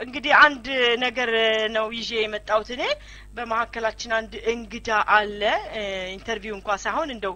እንግዲህ አንድ ነገር ነው ይዤ የመጣሁት እኔ በመካከላችን አንድ እንግዳ አለ ኢንተርቪው እንኳ ሳይሆን እንደው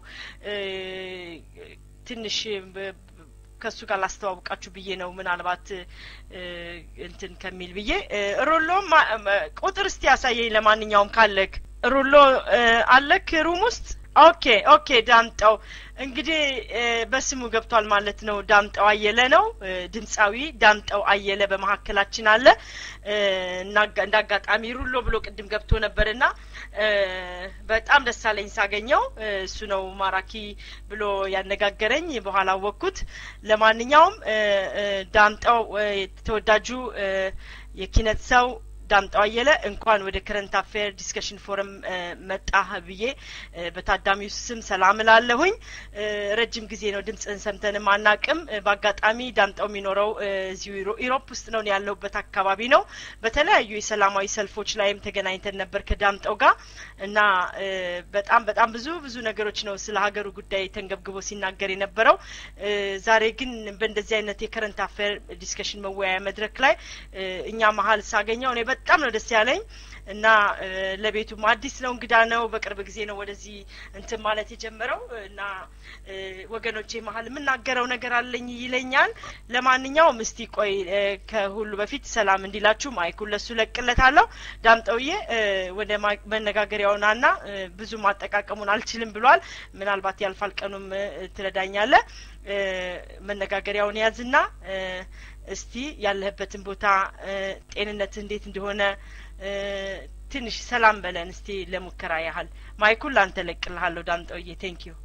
ትንሽ ከእሱ ጋር ላስተዋውቃችሁ ብዬ ነው ምናልባት እንትን ከሚል ብዬ ሮሎም ቁጥር እስቲ ያሳየኝ ለማንኛውም ካለክ ሩሎ አለክ ሩም ውስጥ ኦኬ ኦኬ ዳምጠው እንግዲህ በስሙ ገብቷል ማለት ነው ዳምጠው አየለ ነው ድምፃዊ ዳምጠው አየለ በመካከላችን አለ እንደ አጋጣሚ ሩሎ ብሎ ቅድም ገብቶ ነበርና በጣም ደስ አለኝ ሳገኘው እሱ ነው ማራኪ ብሎ ያነጋገረኝ በኋላ አወቅኩት ለማንኛውም ዳምጠው ተወዳጁ የኪነት ሰው ዳምጠው አየለ እንኳን ወደ ከረንት አፌር ዲስከሽን ፎረም መጣህ ብዬ በታዳሚው ስም ሰላም እላለሁኝ ረጅም ጊዜ ነው ድምፅህን ሰምተንም አናቅም በአጋጣሚ ዳምጠው የሚኖረው እዚሁ ኢሮፕ ውስጥ ነው ያለሁበት አካባቢ ነው በተለያዩ የሰላማዊ ሰልፎች ላይም ተገናኝተን ነበር ከዳምጠው ጋር እና በጣም በጣም ብዙ ብዙ ነገሮች ነው ስለ ሀገሩ ጉዳይ ተንገብግቦ ሲናገር የነበረው ዛሬ ግን በእንደዚህ አይነት የከረንት አፌር ዲስከሽን መወያያ መድረክ ላይ እኛ መሀል ሳገኘው እኔ በጣም ነው ደስ ያለኝ እና ለቤቱም አዲስ ነው እንግዳ ነው በቅርብ ጊዜ ነው ወደዚህ እንትን ማለት የጀመረው እና ወገኖቼ መሀል የምናገረው ነገር አለኝ ይለኛል ለማንኛውም እስቲ ቆይ ከሁሉ በፊት ሰላም እንዲላችሁ ማይኩን ለሱ ለቅለታለሁ ዳምጠውዬ ወደ መነጋገሪያውና ና ብዙ ማጠቃቀሙን አልችልም ብሏል ምናልባት ያልፋል ቀኑም ትረዳኛለ መነጋገሪያውን ያዝና እስቲ ያለህበትን ቦታ ጤንነትህ እንዴት እንደሆነ ትንሽ ሰላም በለን እስቲ ለሙከራ ያህል ማይኩን ላንተ ለቅልሃለሁ ዳምጠውዬ ቴንክ ዩ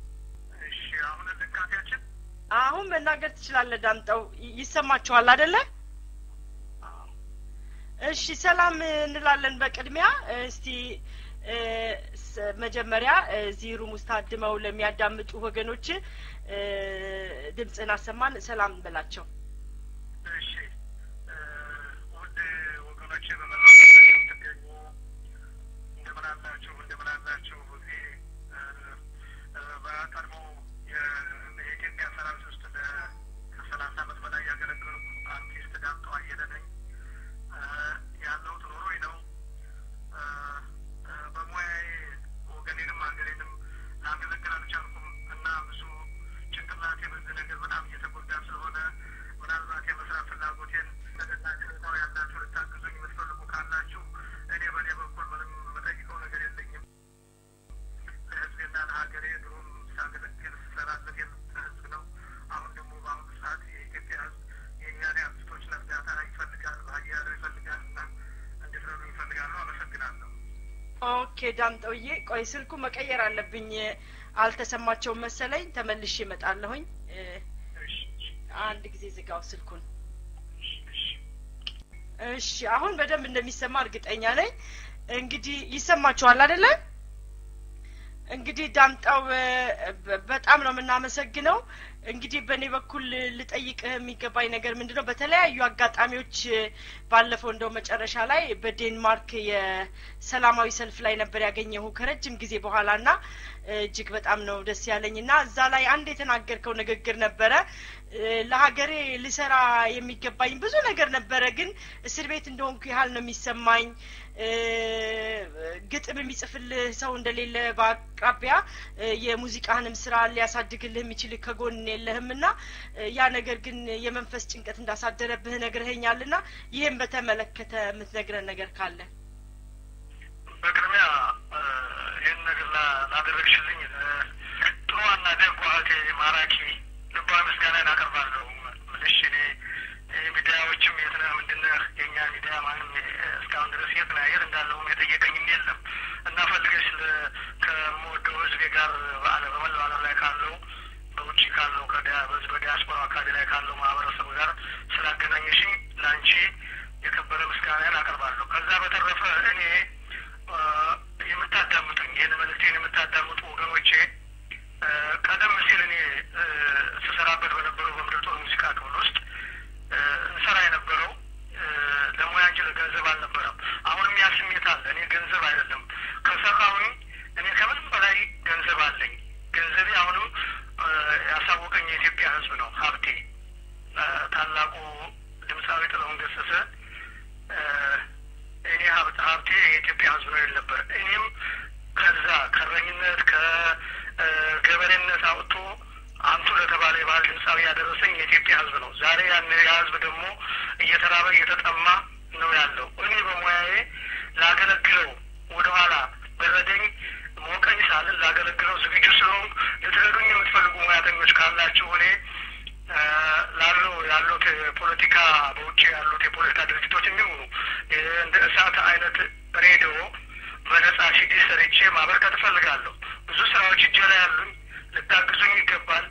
አሁን መናገር ትችላለህ ዳምጠው ይሰማችኋል አደለ እሺ ሰላም እንላለን በቅድሚያ እስቲ መጀመሪያ እዚህ ሩም ውስጥ ታድመው ለሚያዳምጡ ወገኖች ድምፅን አሰማን ሰላም በላቸው እሺ ውድ ወገኖቼ በመላው የምትገኙ እንደምን አላችሁ እንደምን አላችሁ እዚህ በቀድሞ የኢትዮጵያ ሰራዊት ውስጥ ከሰላሳ አመት በላይ ያገለግሉ አርቲስት ዳምጠው አየለ ነኝ ያለሁት ኖርዌይ ነው በሙያዬ ወገኔንም ሀገሬንም ላገለግል አልቻልኩም እና ብዙ ጭንቅላቴ በዚህ ነገር በጣም እየተጎዳ ስለሆነ ምናልባት የመስራት ፍላጎቴን ተገናኝታው ያላችሁ ልታግዙኝ የምትፈልጉ ካላችሁ እኔ በእኔ በኩል ምንም የምጠይቀው ነገር የለኝም። ለህዝቤና ለሀገሬ ድሮም ሳገለግል ስሰራለት የመጣ ህዝብ ነው። አሁን ደግሞ በአሁኑ ሰዓት የኢትዮጵያ ህዝብ የእኛን አርቲስቶች እርዳታ ይፈልጋል፣ ሀያሉ ይፈልጋል እና እንድትረዱ ይፈልጋሉ። አመሰግናለሁ። ኦኬ ዳምጠውዬ፣ ቆይ ስልኩ መቀየር አለብኝ። አልተሰማቸውም መሰለኝ። ተመልሼ እመጣለሁኝ። አንድ ጊዜ ዝጋው ስልኩን። እሺ አሁን በደንብ እንደሚሰማ እርግጠኛ ነኝ። እንግዲህ ይሰማችኋል አይደለ? እንግዲህ ዳምጠው በጣም ነው የምናመሰግነው። እንግዲህ በእኔ በኩል ልጠይቅህ የሚገባኝ ነገር ምንድን ነው? በተለያዩ አጋጣሚዎች ባለፈው እንደው መጨረሻ ላይ በዴንማርክ የሰላማዊ ሰልፍ ላይ ነበር ያገኘሁ ከረጅም ጊዜ በኋላ እና እጅግ በጣም ነው ደስ ያለኝ እና እዛ ላይ አንድ የተናገርከው ንግግር ነበረ። ለሀገሬ ልሰራ የሚገባኝ ብዙ ነገር ነበረ፣ ግን እስር ቤት እንደሆንኩ ያህል ነው የሚሰማኝ። ግጥም የሚጽፍልህ ሰው እንደሌለ በአቅራቢያ የሙዚቃህንም ስራ ሊያሳድግልህ የሚችል ከጎን የለህም እና ያ ነገር ግን የመንፈስ ጭንቀት እንዳሳደረብህ ነግረኸኛል እና ይህም በተመለከተ የምትነግረን ነገር ካለ በቅድሚያ ይህን ነገር ላደረግሽልኝ ጥሩዋና ደጓ እህቴ ማራኪ ልባዊ ምስጋናን አቀርባለሁ። ምልሽ እኔ ሚዲያዎችም የት ነህ ምንድን ነህ የእኛ ሚዲያ ማንም እስካሁን ድረስ የት ነህ የት እንዳለሁም የጠየቀኝም የለም እና ፈልገሽ ከምወደው ህዝቤ ጋር በአለ በመላው ዓለም ላይ ካለው በውጭ ካለው በዚህ በዲያስፖራ አካባቢ ላይ ካለው ማህበረሰብ ጋር ስላገናኘሽኝ ለአንቺ የከበረ ምስጋናን አቀርባለሁ። ከዛ በተረፈ እኔ የምታዳምጡኝ ይህን መልእክቴን የምታዳምጡ ወገኖቼ ቀደም ሲል እኔ ስሰራበት በነበረው በምድር ጦር ሙዚቃ ክፍል ውስጥ እንሰራ የነበረው ለሙያ እንጂ ለገንዘብ አልነበረም። አሁንም ያ ስሜት አለ። እኔ ገንዘብ አይደለም ከሰራሁኝ እኔ ከምንም በላይ ገንዘብ አለኝ። ገንዘቤ አሁንም ያሳወቀኝ የኢትዮጵያ ሕዝብ ነው ሀብቴ። ታላቁ ድምፃዊ ጥላሁን ገሰሰ ሀብቴ የኢትዮጵያ ሕዝብ ነው ይል ነበር። እኔም ከዛ ከእረኝነት ከገበሬነት አውጥቶ አንቱ ለተባለ የባህል ድምፃዊ ያደረሰኝ የኢትዮጵያ ሕዝብ ነው። ዛሬ ያን ያ ሕዝብ ደግሞ እየተራበ እየተጠማ ነው ያለው። እኔ በሙያዬ ላገለግለው ወደኋላ በረደኝ ሞቀኝ ሳልን ላገለግለው ዝግጁ ስለሆንኩ ልትረዱኝ የምትፈልጉ ሙያተኞች ካላችሁ እኔ ላለው ያሉት የፖለቲካ በውጭ ያሉት የፖለቲካ ድርጅቶች የሚሆኑ እንደ እሳት አይነት ሬዲዮ በነጻ ሲዲ ሰርቼ ማበርከት እፈልጋለሁ። ብዙ ስራዎች እጄ ላይ ያሉኝ፣ ልታግዙኝ ይገባል።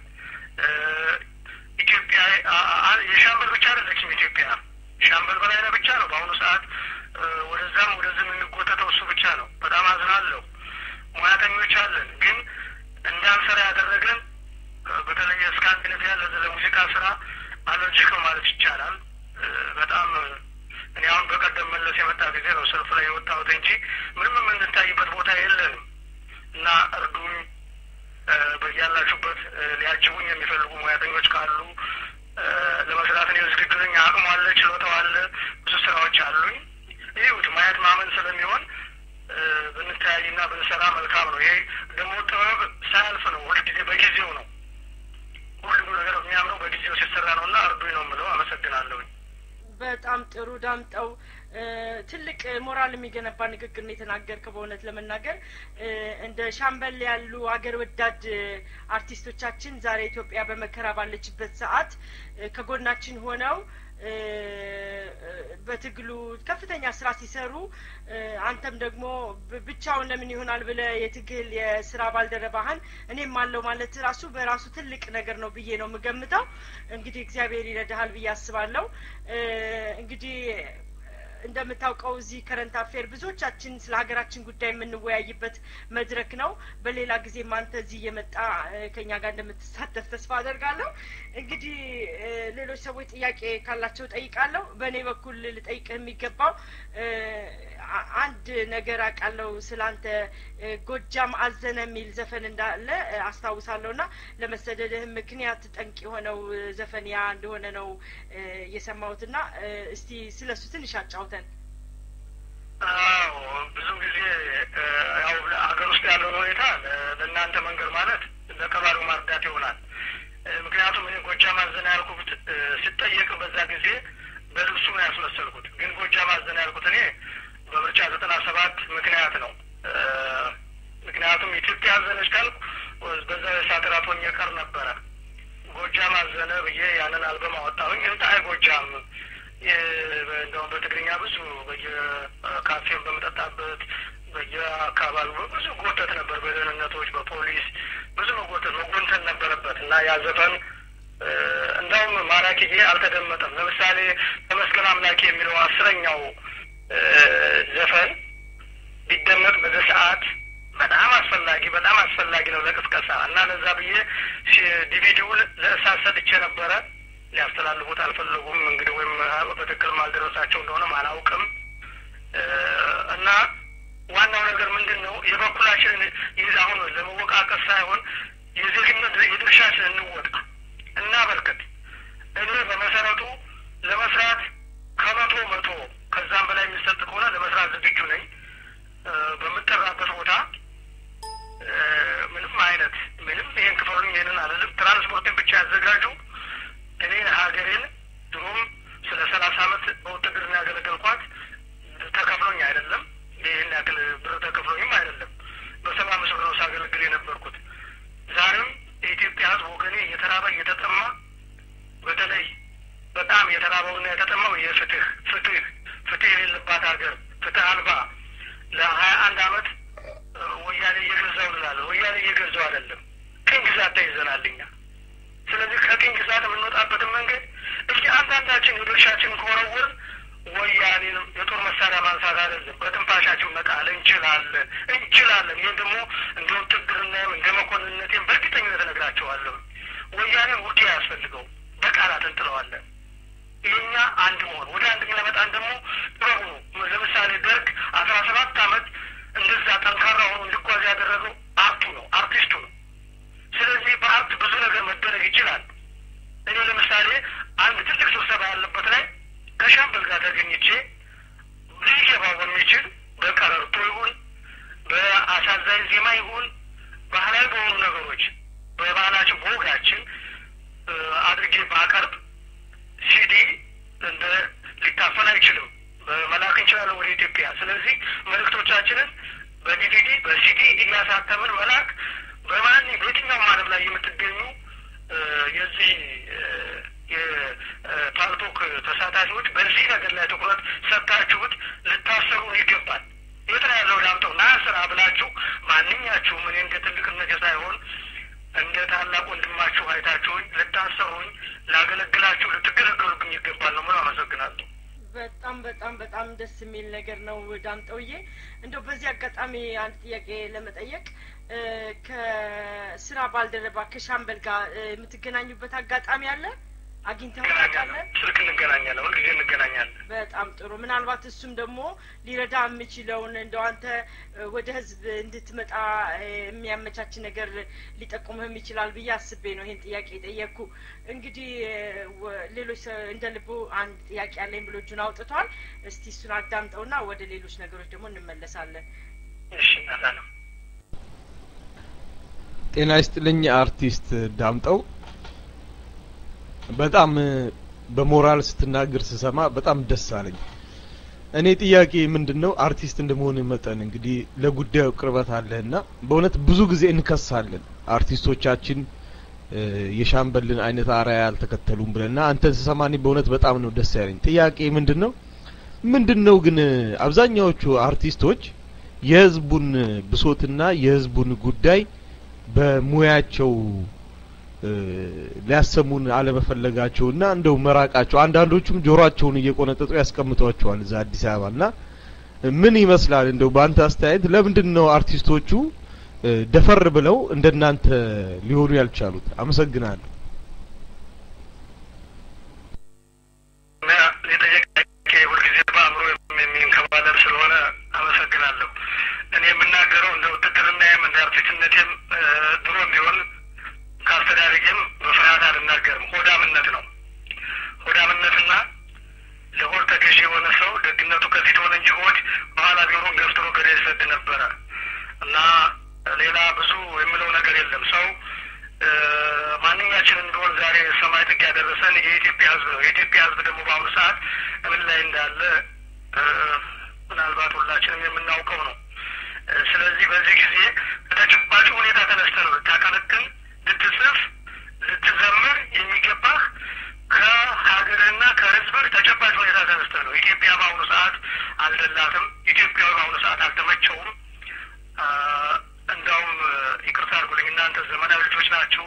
ኢትዮጵያ የሻምበል ብቻ አይደለችም። ኢትዮጵያ ሻምበል በላይነህ ብቻ ነው በአሁኑ ሰዓት ወደዛም ወደዚህ የምንጎተተው እሱ ብቻ ነው። በጣም አዝናለሁ። ሙያተኞች አለን፣ ግን እንዳንሰራ ያደረገን በተለይ ስካንዲኔቪያ ለሙዚቃ ስራ አለርጂክ ነው ማለት ይቻላል። በጣም እኔ አሁን በቀደም መለስ የመጣ ጊዜ ነው ሰልፍ ላይ የወጣሁት እንጂ ምንም የምንታይበት ቦታ የለንም እና እርዱኝ። በያላችሁበት ሊያጅቡኝ የሚፈልጉ ሙያተኞች ካሉ ለመስራት እኔ ዝግጁ ነኝ። አቅሙ አለ፣ ችሎታው አለ፣ ብዙ ስራዎች አሉኝ። ይሁት ማየት ማመን ስለሚሆን ብንተያይና ብንሰራ መልካም ነው። ይሄ ደግሞ ጥበብ ሳያልፍ ነው፣ ሁልጊዜ በጊዜው ነው። ሁሉም ነገር የሚያምረው በጊዜው ሲሰራ ነው እና እርዱኝ ነው የምለው። አመሰግናለሁኝ። በጣም ጥሩ ዳምጠው፣ ትልቅ ሞራል የሚገነባ ንግግር ነው የተናገርከው። በእውነት ለመናገር እንደ ሻምበል ያሉ አገር ወዳድ አርቲስቶቻችን ዛሬ ኢትዮጵያ በመከራ ባለችበት ሰዓት ከጎናችን ሆነው በትግሉ ከፍተኛ ስራ ሲሰሩ አንተም ደግሞ ብቻውን ለምን ይሆናል ብለ የትግል የስራ ባልደረባህን እኔም አለው ማለት ራሱ በራሱ ትልቅ ነገር ነው ብዬ ነው የምገምተው። እንግዲህ እግዚአብሔር ይረዳሃል ብዬ አስባለሁ። እንግዲህ እንደምታውቀው እዚህ ከረንት አፌር ብዙዎቻችን ስለ ሀገራችን ጉዳይ የምንወያይበት መድረክ ነው። በሌላ ጊዜም አንተ እዚህ እየመጣ ከኛ ጋር እንደምትሳተፍ ተስፋ አደርጋለሁ። እንግዲህ ሌሎች ሰዎች ጥያቄ ካላቸው ጠይቃለሁ። በእኔ በኩል ልጠይቅህ የሚገባው አንድ ነገር አውቃለሁ ስለ አንተ ጎጃም አዘነ የሚል ዘፈን እንዳለ አስታውሳለሁ እና ለመሰደድህ ምክንያት ጠንቅ የሆነው ዘፈን ያ እንደሆነ ነው የሰማሁት እና እስቲ ስለ እሱ ትንሽ አጫውተን። አዎ ብዙ ጊዜ ያው ሀገር ውስጥ ያለውን ሁኔታ ለእናንተ መንገድ ማለት ለቀባሪው ማርዳት ይሆናል። ምክንያቱም እኔ ጎጃም አዘነ ያልኩት ስጠየቅ በዛ ጊዜ በልብሱ ነው ያስመሰልኩት። ግን ጎጃም አዘነ ያልኩት እኔ በምርጫ ዘጠና ሰባት ምክንያት ነው። ምክንያቱም ኢትዮጵያ አዘነች ካልኩ በዛ የእሳት እራት ሆኜ ቀር ነበረ። ጎጃም አዘነ ብዬ ያንን አልበም አወጣሁኝ። እንታይ ጎጃም እንደውም በትግርኛ ብዙ በየካፌን በምጠጣበት በየአካባቢው ብዙ ጎተት ነበር። በደህንነቶች፣ በፖሊስ ብዙ መጎተት መጎንተን ነበረበት እና ያ ዘፈን እንዳውም ማራኪዬ አልተደመጠም። ለምሳሌ ተመስገን አምላኬ የሚለው አስረኛው ዘፈን ቢደመጥ በዚህ ሰዓት በጣም አስፈላጊ በጣም አስፈላጊ ነው ለቅስቀሳ እና ለዛ ብዬ ዲቪዲውን ለእሳት ሰጥቼ ነበረ። ሊያስተላልፉት አልፈለጉም። እንግዲህ ወይም በትክክል ማልደረሳቸው እንደሆነም አላውቅም። እና ዋናው ነገር ምንድን ነው የበኩላችንን ይህ አሁን ለመወቃቀስ ሳይሆን የዜግነት የድርሻችን እንወጣ እና በርክት እኔ በመሰረቱ ለመስራት ከመቶ መቶ ከዛም በላይ የሚሰጥ ከሆነ ለመስራት ዝግጁ ነኝ። በምጠራበት ቦታ ምንም አይነት ምንም ይሄን ክፈሉኝ ይሄንን አልልም። ትራንስፖርትን ብቻ ያዘጋጁ። እኔ ሀገሬን ድሮም ስለ ሰላሳ አመት በውትድርና ያገለገልኳት ተከፍሎኝ አይደለም። ይህን ያክል ብር ተከፍሎኝም አይደለም። በሰባ አምስት ብር ነው ሳገለግል የነበርኩት። ዛሬም የኢትዮጵያ ሕዝብ ወገኔ እየተራበ እየተጠማ በተለይ በጣም የተራበውና የተጠማው የፍትህ ፍትህ ፍትህ የሌለባት ሀገር ፍትህ አልባ ለሀያ አንድ አመት ወያኔ እየገዛው እንላለን። ወያኔ እየገዛው አይደለም፣ ቅኝ ግዛት ተይዘናል እኛ። ስለዚህ ከቅኝ ግዛት የምንወጣበትን መንገድ እስኪ አንዳንዳችን የድርሻችን ከወረወር ወያኔን የጦር መሳሪያ ማንሳት አይደለም፣ በትንፋሻችን መጣል እንችላለን እንችላለን። ይህን ደግሞ እንደ ውትድርናም እንደ መኮንነቴም በእርግጠኝነት እነግራቸዋለሁ። ወያኔን ውጊያ ያስፈልገው በቃላት እንጥለዋለን። የኛ አንድ መሆን ወደ አንድ የሚያመጣን ደግሞ ጥበቡ ነው። ለምሳሌ ደርግ አስራ ሰባት አመት እንደዛ ጠንካራ ሆኖ እንዲጓዝ ያደረገው አርቱ ነው፣ አርቲስቱ ነው። ስለዚህ በአርት ብዙ ነገር መደረግ ይችላል። እኔ ለምሳሌ አንድ ትልቅ ስብሰባ ያለበት ላይ ከሻምበል ጋር ተገኝቼ ሊገባው በሚችል በቀረርቶ ይሁን በአሳዛኝ ዜማ ይሁን ባህላዊ በሆኑ ነገሮች በባህላችን በወጋችን አድርጌ ባቀርብ ሲዲ እንደ ሊታፈን አይችልም። መላክ እንችላለን ወደ ኢትዮጵያ። ስለዚህ መልእክቶቻችንን በዲቪዲ በሲዲ እያሳተምን መላክ በማን በየትኛውም ዓለም ላይ የምትገኙ የዚህ የፓልቶክ ተሳታፊዎች በዚህ ነገር ላይ ትኩረት ሰጥታችሁት ልታሰሩ ይገባል። የት ነው ያለው ዳምጠው ና ስራ ብላችሁ ማንኛችሁም እኔ እንደ ትልቅነት ሳይሆን እንደ ታላቅ ወንድማችሁ አይታችሁኝ ልታሰሩኝ፣ ላገለግላችሁ፣ ልትገለገሉብኝ ይገባል ነው ምን አመሰግናለሁ። በጣም በጣም በጣም ደስ የሚል ነገር ነው ዳምጠውዬ። እንደው በዚህ አጋጣሚ አንድ ጥያቄ ለመጠየቅ ከስራ ባልደረባ ከሻምበል ጋር የምትገናኙበት አጋጣሚ አለ? አግኝተው ታውቃለህ? ስልክ እንገናኛለን፣ ሁልጊዜ እንገናኛለን። በጣም ጥሩ። ምናልባት እሱም ደግሞ ሊረዳ የሚችለውን እንደው አንተ ወደ ህዝብ እንድትመጣ የሚያመቻች ነገር ሊጠቁምህም ይችላል ብዬ አስቤ ነው ይሄን ጥያቄ የጠየቅኩ። እንግዲህ ሌሎች እንደ ልቡ አንድ ጥያቄ ያለኝ ብሎ እጁን አውጥቷል። እስቲ እሱን አዳምጠውና ወደ ሌሎች ነገሮች ደግሞ እንመለሳለን። እሺ እናታለም ጤና ይስጥልኝ አርቲስት ዳምጠው በጣም በሞራል ስትናገር ስሰማ በጣም ደስ አለኝ። እኔ ጥያቄ ምንድን ነው አርቲስት እንደመሆን መጠን እንግዲህ ለጉዳዩ ቅርበት አለህና በእውነት ብዙ ጊዜ እንከሳለን አርቲስቶቻችን የሻምበልን አይነት አርአያ አልተከተሉም ብለና አንተን ስሰማ እኔ በእውነት በጣም ነው ደስ ያለኝ። ጥያቄ ምንድን ነው ምንድን ነው ግን አብዛኛዎቹ አርቲስቶች የህዝቡን ብሶትና የህዝቡን ጉዳይ በሙያቸው ሊያሰሙን አለመፈለጋቸውና እንደው መራቃቸው አንዳንዶቹም ጆሮአቸውን እየቆነጠጡ ያስቀምጧቸዋል እዛ አዲስ አበባ እና ምን ይመስላል እንደው በአንተ አስተያየት ለምንድን ነው አርቲስቶቹ ደፈር ብለው እንደናንተ ሊሆኑ ያልቻሉት? አመሰግናለሁ። የጠየቀ ሁልጊዜ በአእምሮ የሚንከባለል ስለሆነ አመሰግናለሁ። እኔ የምናገረው እንደ ውትድርናዬም እንደ አርቲስትነቴም ድሮም ቢሆን ከአስተዳደጌም በፍርሃት አልናገርም። ሆዳምነት ነው። ሆዳምነትና ለሆድ ተገዥ የሆነ ሰው ደግነቱ ከፊት ሆነ እንጂ ሆድ በኋላ ቢሆን ገፍትሮ ገደል ይሰድ ነበረ እና ሌላ ብዙ የምለው ነገር የለም። ሰው ማንኛችንም ቢሆን ዛሬ ሰማይ ጥግ ያደረሰን የኢትዮጵያ ሕዝብ ነው። የኢትዮጵያ ሕዝብ ደግሞ በአሁኑ ሰዓት ምን ላይ እንዳለ ምናልባት ሁላችንም የምናውቀው ነው። ስለዚህ በዚህ ጊዜ ከተጨባጭ ሁኔታ ተነስተህ ነው ልታቀነቅን፣ ልትጽፍ፣ ልትዘምር የሚገባህ ከሀገርና ከህዝብህ ተጨባጭ ሁኔታ ተነስተህ ነው። ኢትዮጵያ በአሁኑ ሰዓት አልደላትም። ኢትዮጵያ በአሁኑ ሰዓት አልተመቸውም። እንዳውም ይቅርታ አድርጉልኝ፣ እናንተ ዘመናዊ ልጆች ናችሁ።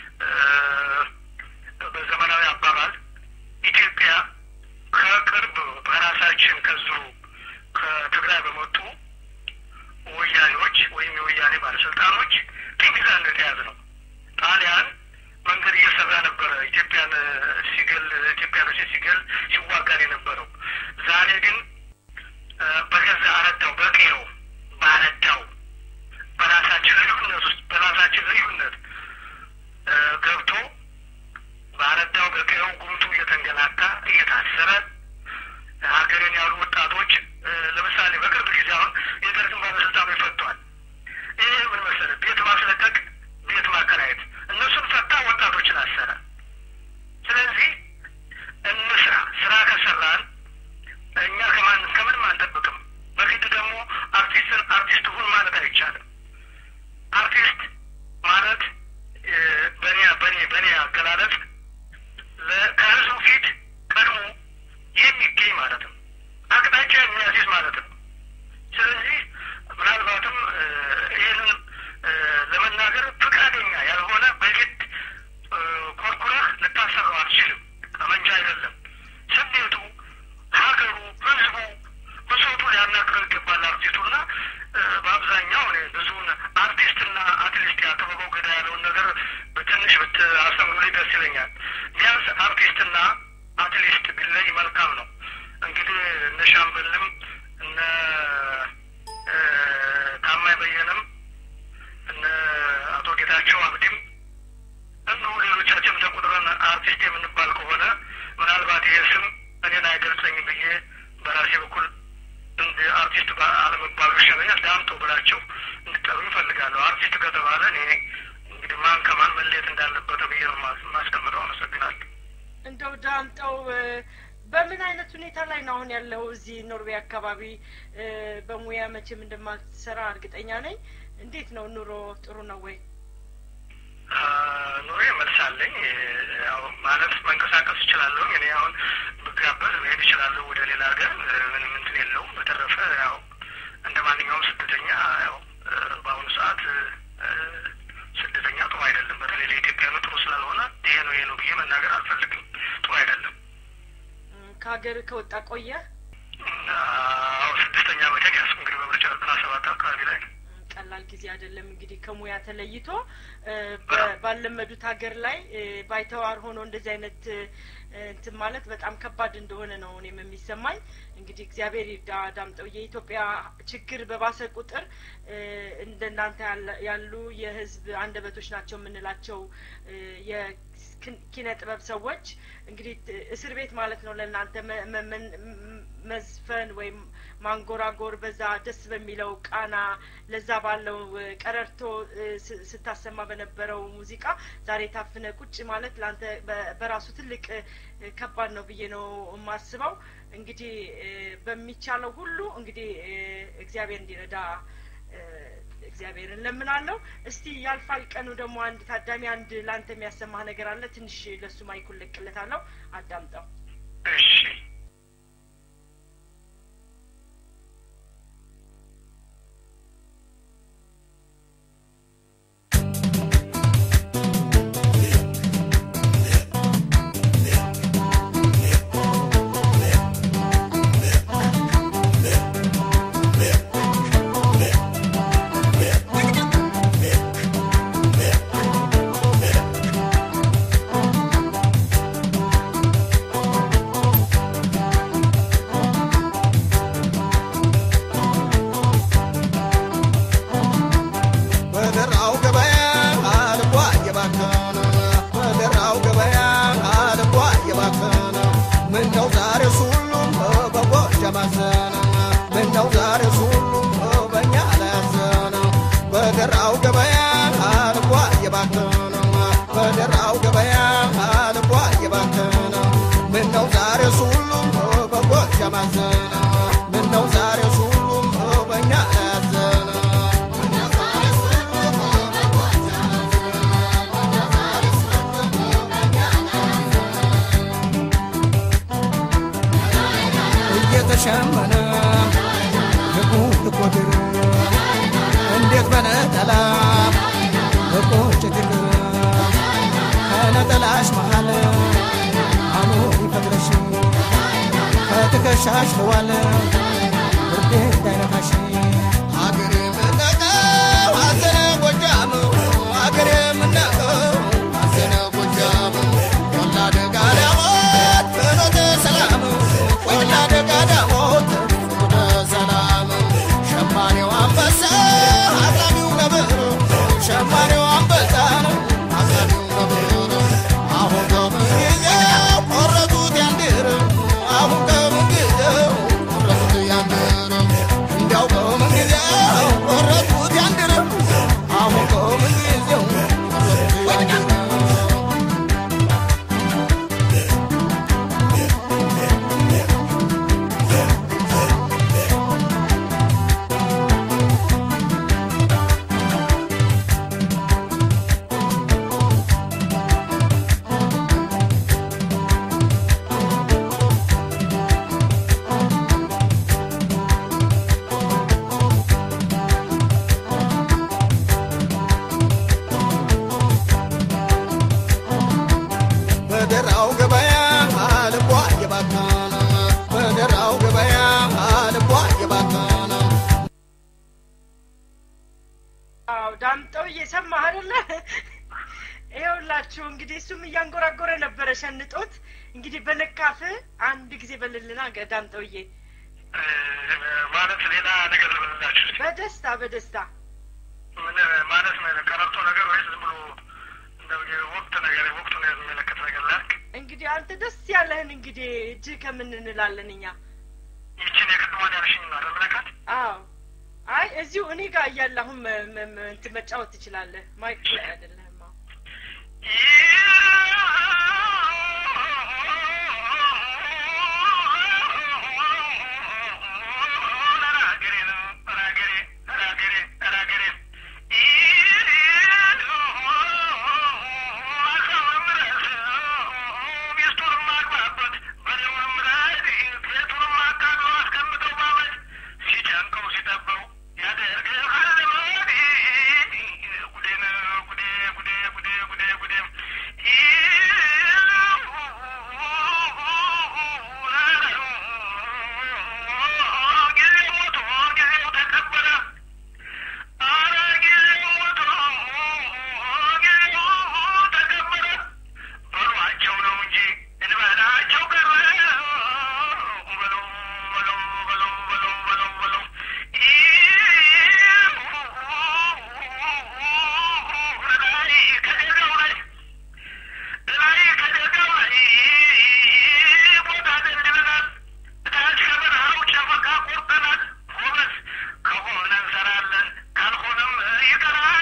በዘመናዊ አባባል ኢትዮጵያ ከቅርብ በራሳችን ከዙ ከትግራይ በመጡ ወያኔዎች ወይም የወያኔ ባለስልጣኖች ቅኝ ግዛት ነው የተያዘ ነው። ጣሊያን መንገድ እየሰራ ነበረ ኢትዮጵያን ሲገል ኢትዮጵያኖችን ሲገል ሲዋጋን የነበረው። ዛሬ ግን በገዛ አረዳው በቄው ባረዳው በራሳችን ልዩነት ውስጥ በራሳችን ልዩነት ገብቶ ባረዳው በቄው ጉምቱ እየተንገላታ እየታሰረ ሀገርን ያሉ ወጣቶች ለምሳሌ በቅርብ ጊዜ አሁን የደርግን ባለስልጣኖች ፈቷል። ይሄ ምን መሰለህ? ቤት ማስለቀቅ፣ ቤት ማከራየት፣ እነሱን ፈታ፣ ወጣቶችን አሰረ። ስለዚህ እንስራ። ስራ ከሰራን እኛ ከማን ከምንም አንጠብቅም። በግድ ደግሞ አርቲስትን አርቲስት ሁን ማለት አይቻልም። አርቲስት ማለት በኔ በኔ በኔ አገላለጽ ከህዝቡ ፊት ቀድሞ የሚገኝ ማለት ነው። አቅጣጫ የሚያስይዝ ማለት ነው። ስለዚህ ምናልባትም ይህንን ለመናገር ፈቃደኛ ያልሆነ በግድ ኮርኩረህ ልታሰራው አትችልም። ጠመንጃ አይደለም። ስሜቱ፣ ሀገሩ፣ ህዝቡ፣ ብሶቱ ሊያናግረው ይገባል አርቲስቱና በአብዛኛው እኔ ብዙውን አርቲስትና አትሊስት ያከበበው ገዳ ያለውን ነገር በትንሽ ብታሰምሩልኝ ደስ ይለኛል። ቢያንስ አርቲስትና አትሊስት ቢለይ መልካም ነው። እንግዲህ እነ ሻምበልም እነ ታማኝ በየነም እነ አቶ ጌታቸው አብዲም እንዲሁ ሌሎቻችን ተቆጥረን አርቲስት የምንባል ከሆነ ምናልባት ይሄ ስም እኔን አይገልጸኝም ብዬ በራሴ በኩል እንደ አርቲስት አርቲስት አለመባሉ ይሻለኛል። ዳምጦ ብላቸው እንድጠሩ ይፈልጋለሁ። አርቲስት ከተባለ እኔ እንግዲህ ማን ከማን መለየት እንዳለበት ብዬ ነው የማስቀምጠው። አመሰግናለሁ። እንደው ዳምጠው በምን አይነት ሁኔታ ላይ ነው አሁን ያለው? እዚህ ኖርዌይ አካባቢ በሙያ መቼም እንደማትሰራ እርግጠኛ ነኝ። እንዴት ነው ኑሮ? ጥሩ ነው ወይ? ኑሮ መልሳለኝ። ያው ማለት መንቀሳቀስ እችላለሁ። እኔ አሁን ብጋበዝ መሄድ እችላለሁ ወደ ሌላ ሀገር። ምንም እንትን የለውም። በተረፈ ያው እንደ ማንኛውም ስደተኛ ያው በአሁኑ ሰዓት ስደተኛ ጥሩ አይደለም። በተለይ ለኢትዮጵያ ጥሩ ስላልሆነ ይሄ ነው ይሄ ነው ብዬ መናገር አልፈልግም። ጥሩ አይደለም። ከሀገር ከወጣ ቆየ? አዎ ስድስተኛ ዓመቴን ያዝኩ እንግዲህ በምርጫ ዘጠና ሰባት አካባቢ ላይ ነው። ቀላል ጊዜ አይደለም እንግዲህ ከሙያ ተለይቶ ባለመዱት ሀገር ላይ ባይተዋር ሆኖ እንደዚህ አይነት እንትን ማለት በጣም ከባድ እንደሆነ ነው እኔም የሚሰማኝ። እንግዲህ እግዚአብሔር ይርዳ ዳምጠው። የኢትዮጵያ ችግር በባሰ ቁጥር እንደናንተ ያሉ የህዝብ አንደበቶች ናቸው የምንላቸው የኪነ ጥበብ ሰዎች እንግዲህ እስር ቤት ማለት ነው ለእናንተ መዝፈን ወይም ማንጎራጎር በዛ ደስ በሚለው ቃና ለዛ ባለው ቀረርቶ ስታሰማ በነበረው ሙዚቃ ዛሬ ታፍነ ቁጭ ማለት ለአንተ በራሱ ትልቅ ከባድ ነው ብዬ ነው የማስበው። እንግዲህ በሚቻለው ሁሉ እንግዲህ እግዚአብሔር እንዲረዳ እግዚአብሔርን ለምናለሁ። እስቲ ያልፋል ቀኑ ደግሞ አንድ ታዳሚ አንድ ለአንተ የሚያሰማህ ነገር አለ። ትንሽ ለሱ ማይኩን ለቅለታለሁ፣ አዳምጠው። እሺ እየተሸመነ ልቁ ልቆድር እንዴት በነጠላ እቆጭ ድር ከነጠላሽ መሃል አኖር ይፈቅረሽ ከትከሻሽ ለዋለ ብርዴ እንዳይነካሽ አገሬ ምነቀው አዘነ ጎጃም አገሬ ምነቀው አዘነ ጎጃም ቆላ ደጋ ዳሞት ፍኖተ ሰላም ቆላ ደጋ ዳሞት ፍኖተ ሰላም ሸማኔው አንበሳ አቅራቢው ነብር ሸማኔው አንበሳ አቅራቢው ነብር አሁን ከምን ጊዜው ቆረጡት ያንድር አሁን ከምን ጊዜው ቆረጡት ያንድር እንዲያው ከምን ጊዜው ቆረጡት ያንድር አሁን ከምን ጊዜው ቆረጡት ያንድር በደራው ገበያ ልቧ የባከነ በደራው ገበያ ልቧ የባከነ አዎ ዳምጠው እየሰማህ አይደለ? ይኸውላችሁ እንግዲህ እሱም እያንጎራጎረ ነበረ ሸንጦት። እንግዲህ በነካፍ አንድ ጊዜ በልልና ገ- ዳምጠውዬ ማለት ሌላ ነገር ልበልላችሁ እስኪ። በደስታ በደስታ ምን ማለት ነው? ቀረርቶ ነገር ወይስ ዝም ብሎ እንደው የወቅት ነገር ወቅቱን የሚመለከት ነገር ላክ እንግዲህ አንተ ደስ ያለህን እንግዲህ እጅህ ከምን እንላለን እኛ ይችን የቅድሟን ያልሽኝ ነው አይደል መለካት? አዎ አይ እዚሁ እኔ ጋር እያለ አሁን መ- መ- መ- እንትን መጫወት ትችላለህ ማይክ ላይ አይደለህም አዎ በሏቸው ነው እንጂ እንበላቸው ቀረ በለው በለው በለው በለው በለው በለው ላይ ከደጋው ላይ ላይ ከደጋው ላይ ቦታ ደልድለናል እታች ከበረሃው ጨፈቃ ቆርጠናል ጎበዝ ከሆነ እንሰራለን ካልሆነም ይቀራል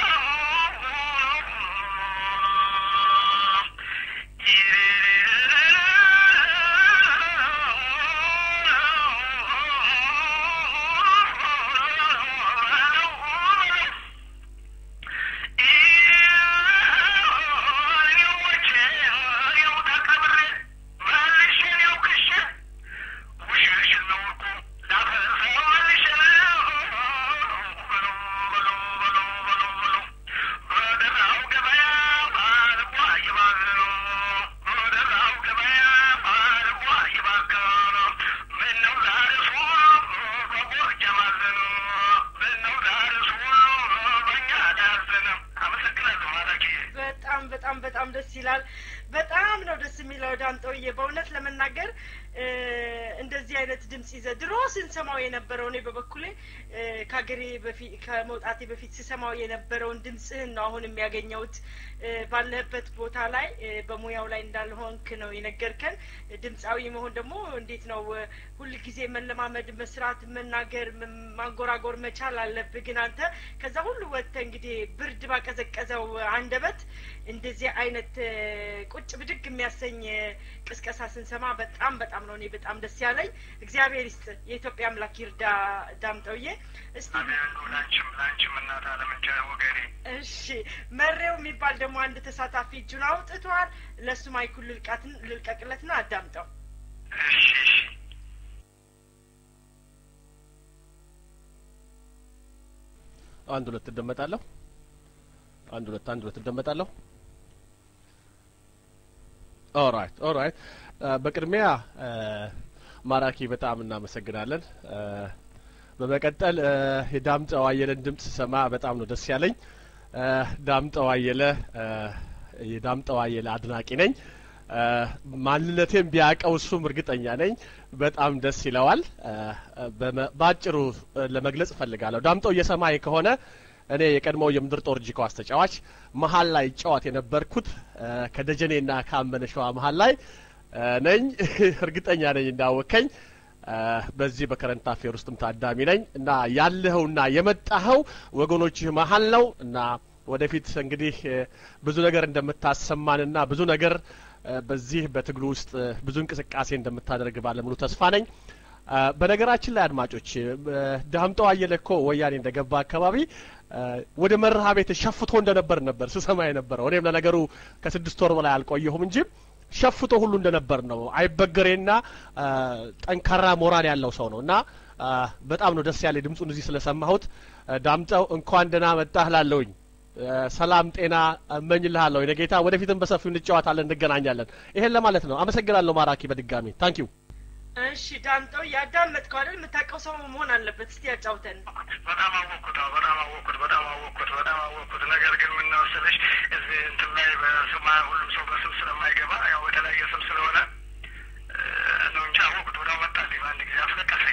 አመሰግናለሁ ማራኪ በጣም በጣም በጣም ደስ ይላል። በጣም ነው ደስ የሚለው ዳምጠውዬ። በእውነት ለመናገር እ እንደዚህ አይነት ድምጽ ይዘ ድሮ ስንሰማው የነበረው እኔ በበኩሌ እ ከሀገሬ በፊት ከመውጣቴ በፊት ስሰማው የነበረውን ድምጽህን ነው አሁን የሚያገኘውት። እ ባለህበት ቦታ ላይ እ በሙያው ላይ እንዳልሆንክ ነው የነገርከን። ድምፃዊ መሆን ደግሞ እንዴት ነው እ ሁልጊዜ መለማመድ፣ መስራት፣ መናገር፣ ም- ማንጎራጎር መቻል አለብህ። ግን አንተ ከዛ ሁሉ ወጥተህ እንግዲህ ብርድ ባቀዘቀዘው አንደበት እንደዚህ አይነት እ ቁጭ ብድግ የሚያሰኝ እ ቅስቀሳ ስንሰማ በጣም በጣም ነው እኔ በጣም ደስ ያለኝ። እግዚአብሔር ይስጥ፣ የኢትዮጵያ አምላክ ይርዳ ዳምጠውዬ። እስቲ አሜን ነው ላንቺም ላንቺም እናት አለምቻ ወገኔ እሺ መሬው የሚባል ደግሞ አንድ ተሳታፊ እጁን አውጥቷል። ለእሱ ማይኩን ልልቃትን ልልቀቅለትና አዳምጠው። እሺ እሺ አንድ ሁለት እደመጣለሁ። አንድ ሁለት አንድ ሁለት እደመጣለሁ። ኦራይት ኦራይት። በቅድሚያ አ፣ ማራኪ በጣም እናመሰግናለን። አ፣ በመቀጠል አ፣ የዳምጠው አየለን ድምጽ ስሰማ በጣም ነው ደስ ያለኝ። አ፣ ዳምጠው አየለ አ፣ የዳምጠው አየለ አድናቂ ነኝ። አ፣ ማንነቴን ቢያውቀው እሱም እርግጠኛ ነኝ በጣም ደስ ይለዋል። አ፣ በመ- በአጭሩ አ፣ ለመግለጽ እፈልጋለሁ። ዳምጠው እየሰማይ ከሆነ እኔ የቀድሞው የምድር ጦር ጂኳስ ተጫዋች መሀል ላይ ጨዋት የነበርኩት አ፣ ከደጀኔና ከአመነ ሸዋ መሀል ላይ አ፣ ነኝ። እርግጠኛ ነኝ እንዳወከኝ አ፣ በዚህ በከረንት አፌር ውስጥም ታዳሚ ነኝ እና ያለኸውና የመጣኸው ወገኖችህ መሀል ነው እና ወደፊት እንግዲህ እ፣ ብዙ ነገር እንደምታሰማንና ብዙ ነገር እ፣ በዚህ በትግሉ ውስጥ እ፣ ብዙ እንቅስቃሴ እንደምታደርግ ባለሙሉ ተስፋ ነኝ። አ፣ በነገራችን ላይ አድማጮች እ፣ ዳምጠው አየለ እኮ ወያኔ እንደገባ አካባቢ እ፣ ወደ መርሃ ቤት ሸፍቶ እንደነበር ነበር ስሰማ የነበረው። እኔም ለነገሩ ከስድስት ወር በላይ አልቆየሁም እንጂ ሸፍቶ ሁሉ እንደነበር ነው። አይበገሬና አ፣ ጠንካራ ሞራል ያለው ሰው ነው እና አ፣ በጣም ነው ደስ ያለ ድምፁን እዚህ ስለሰማሁት። አ፣ ዳምጠው እንኳን ደህና መጣህ ላለውኝ ሰላም ጤና እመኝልሃለሁ። የኔ ጌታ ወደፊትም በሰፊው እንጨዋታለን፣ እንገናኛለን። ይሄን ለማለት ነው። አመሰግናለሁ ማራኪ በድጋሚ ታንኪዩ። እሺ ዳምጠው ያዳመጥከው አይደል? የምታውቀው ሰው መሆን አለበት። እስቲ ያጫውተን። በጣም አወቅኩት አዎ፣ በጣም አወቅኩት በጣም አወቅኩት በጣም አወቅኩት። ነገር ግን ምን መሰለሽ እዚህ እንትን ላይ በስማ ሁሉም ሰው በስም ስለማይገባ ያው የተለያየ ስም ስለሆነ እ፣ ነው እንጂ አወቅኩት። ወዲያው መጣልኝ በአንድ ጊዜ አስለቀሰኝ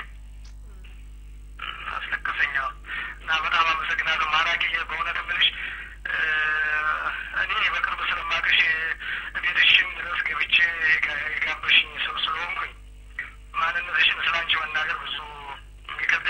አስለቀሰኝ። አዎ። እና በጣም አመሰግናለሁ ማራኪዬ። በእውነት የምልሽ እ፣ እኔ በቅርብ ስለማውቅሽ ቤትሽም ድረስ ገብቼ የጋ- የጋበሽኝ ሰው ስለሆንኩኝ ማንነትሽን ስላንቺ መናገር ብዙ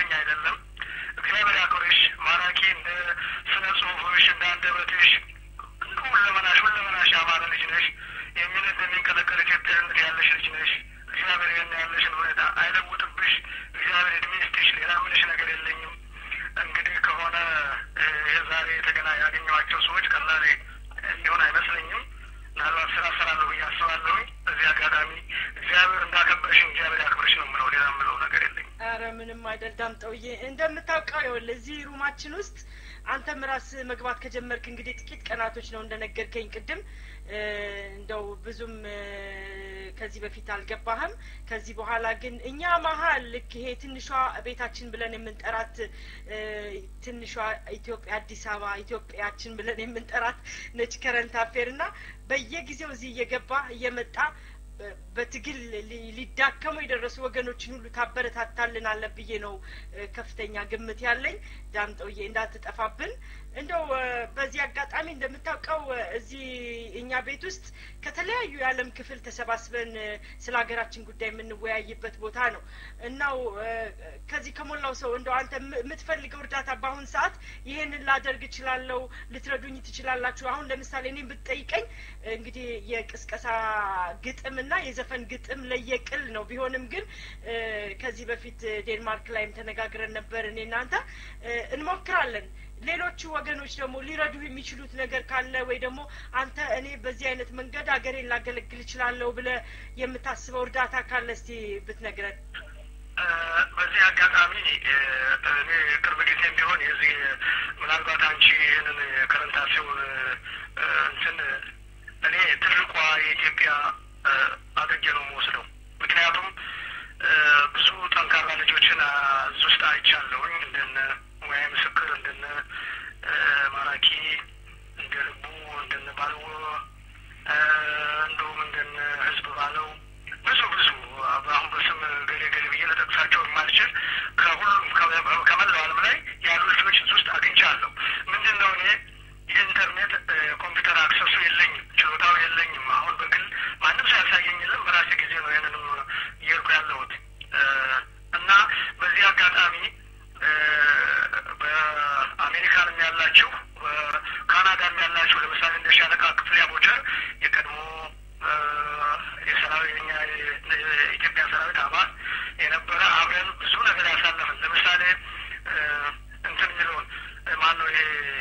የሚያንሰኝ አይደለም። እግዚአብሔር ያክብርሽ ማራኪ፣ እንደ ስነ ጽሁፍሽ፣ እንደ አንደበትሽ፣ እንደ ሁለመናሽ ሁለመናሽ ያማረ ልጅ ነሽ። የሚነት የሚንቀለቀል ኢትዮጵያ እንግዲህ ያለሽ ልጅ ነሽ። እግዚአብሔር ይህን ያለሽን ሁኔታ አይለውጥብሽ። እግዚአብሔር እድሜ ይስጥሽ። ሌላ ምንሽ ነገር የለኝም። እንግዲህ ከሆነ ይህ ዛሬ የተገና ያገኘኋቸው ሰዎች ቀላል ሊሆን አይመስለኝም። ምናልባት ስራ ሰራለሁ ብዬ አስባለሁኝ። በዚህ አጋጣሚ እግዚአብሔር እንዳከበርሽን እግዚአብሔር ያክብርሽ ነው የምለው። ሌላ የምለው ነገር የለኝም። አረ ምንም አይደል ዳምጠውዬ፣ እንደምታውቀው ይኸውልህ እዚህ ሩማችን ውስጥ አንተም ራስህ መግባት ከጀመርክ እንግዲህ ጥቂት ቀናቶች ነው እንደነገርከኝ ቅድም። እንደው ብዙም ከዚህ በፊት አልገባህም። ከዚህ በኋላ ግን እኛ መሀል ልክ ይሄ ትንሿ ቤታችን ብለን የምንጠራት ትንሿ ኢትዮጵያ አዲስ አበባ ኢትዮጵያችን ብለን የምንጠራት ነች ከረንት አፌር እና በየጊዜው እዚህ እየገባ እየመጣ በትግል ሊዳከሙ የደረሱ ወገኖችን ሁሉ ታበረታታልናለ ብዬ ነው ከፍተኛ ግምት ያለኝ። ዳምጠውዬ እንዳትጠፋብን። እንደው በዚህ አጋጣሚ እንደምታውቀው እዚህ እኛ ቤት ውስጥ ከተለያዩ የዓለም ክፍል ተሰባስበን ስለ ሀገራችን ጉዳይ የምንወያይበት ቦታ ነው እናው ከዚህ ከሞላው ሰው እንደው አንተ የምትፈልገው እርዳታ በአሁን ሰዓት ይሄንን ላደርግ እችላለሁ፣ ልትረዱኝ ትችላላችሁ። አሁን ለምሳሌ እኔም ብትጠይቀኝ እንግዲህ የቅስቀሳ ግጥም እና የዘፈን ግጥም ለየቅል ነው። ቢሆንም ግን ከዚህ በፊት ዴንማርክ ላይም ተነጋግረን ነበር እኔ እናንተ እንሞክራለን። ሌሎቹ ወገኖች ደግሞ ሊረዱ የሚችሉት ነገር ካለ ወይ ደግሞ አንተ እኔ በዚህ አይነት መንገድ ሀገሬን ላገለግል እችላለሁ ብለህ የምታስበው እርዳታ ካለ እስቲ ብትነግረን። በዚህ አጋጣሚ እኔ ቅርብ ጊዜም ቢሆን የዚህ ምናልባት አንቺ ይህንን ከረንታሲውን እንትን እኔ ትልቋ የኢትዮጵያ አድርጌ ነው የምወስደው። ምክንያቱም ብዙ ጠንካራ ልጆችን እዚህ ውስጥ አይቻለሁኝ እንደነ ሙያ ምስክር እንደነ ማራኪ እንደ ልቡ እንደነ ባልዎ እንዲሁም እንደነ ህዝብ ባለው ብዙ ብዙ አሁን በስም ገሌ ገሌ ብዬ ለጠቅሳቸው የማልችል ከሁሉም ከመላው ዓለም ላይ ያሉ ልጆች እዚህ ውስጥ አግኝቻለሁ። ምንድን ነው እኔ የኢንተርኔት ኮምፒውተር አክሰሱ የለኝም፣ ችሎታው የለኝም። አሁን በግል ማንም ሰው ያሳየኝ የለም። በራሴ ጊዜ ነው ይህንንም እየሄድኩ ያለሁት እና በዚህ አጋጣሚ በአሜሪካንም ያላችሁ በካናዳም ያላችሁ ለምሳሌ እንደ ሻለቃ ክፍሌ አቦቸር የቀድሞ የሰራዊት የኛ የኢትዮጵያ ሰራዊት አባል የነበረ አብረን ብዙ ነገር ያሳለፍን ለምሳሌ እንትን የሚለውን ማን ነው ይሄ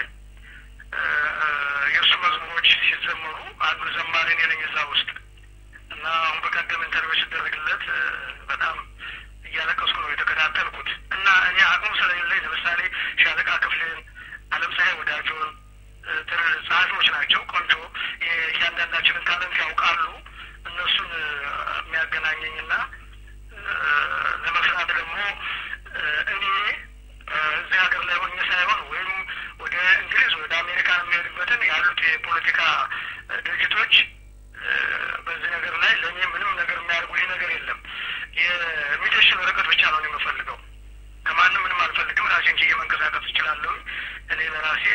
የእሱ መዝሙሮች ሲዘመሩ አንዱ ዘማሪ እኔ ነኝ እዛ ውስጥ እና አሁን በቀደም ኢንተርቪው ሲደረግለት በጣም እያለቀስኩ ነው የተከታተልኩት እና እኔ አቅሙ ስለሌለኝ ለምሳሌ ሻለቃ ክፍሌን፣ አለምፀሐይ ወዳጆን ጸሐፊዎች ናቸው ቆንጆ እያንዳንዳችንን ታለንት ያውቃሉ። እነሱን የሚያገናኘኝና ለመስራት ደግሞ እኔ እዚህ ሀገር ላይ ሆኜ ሳይሆን ወይም ወደ እንግሊዝ ወደ አሜሪካ የሚሄድበትን ያሉት የፖለቲካ ድርጅቶች በዚህ ነገር ላይ ለእኔ ምንም ነገር የሚያደርጉልኝ ነገር የለም። የሚደሽን ወረቀት ብቻ ነው የምፈልገው። ከማንም ምንም አልፈልግም። ራሴን ችዬ መንቀሳቀስ እችላለሁ። እኔ ለራሴ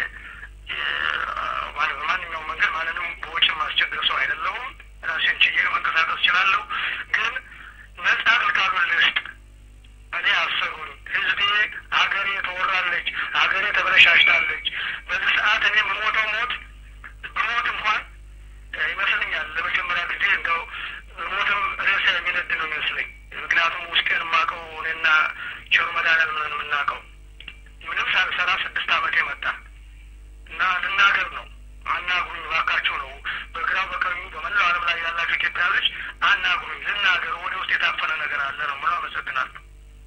በማንኛውም መንገድ ማንንም በውጭ ማስቸግር ሰው አይደለሁም። ራሴን ችዬ መንቀሳቀስ እችላለሁ። ግን ነጻ ግልጋሎት ልስጥ። እኔ አሰሩኝ። ህዝቤ ሀገሬ ተወራለች፣ ሀገሬ ተበለሻሽታለች። በዚህ ሰዓት እኔ የምሞተው ሞት ብሞት እንኳን ይመስለኛል ለመጀመሪያ ጊዜ እንደው ሞትም ሬሳ የሚነድ ነው ይመስለኝ። ምክንያቱም ውስጤን የማውቀው እኔና ቸሩ መድኃኒዓለም ነን የምናውቀው። ምንም ሳልሰራ ስድስት ዓመት የመጣ እና ልናገር ነው አናግሩኝ እባካችሁ ነው። በግራው በቀኙ በመላው ዓለም ላይ ያላችሁ ኢትዮጵያውያኖች አናግሩኝ፣ ልናገር። ወደ ውስጥ የታፈነ ነገር አለ ነው ምለው። አመሰግናለሁ።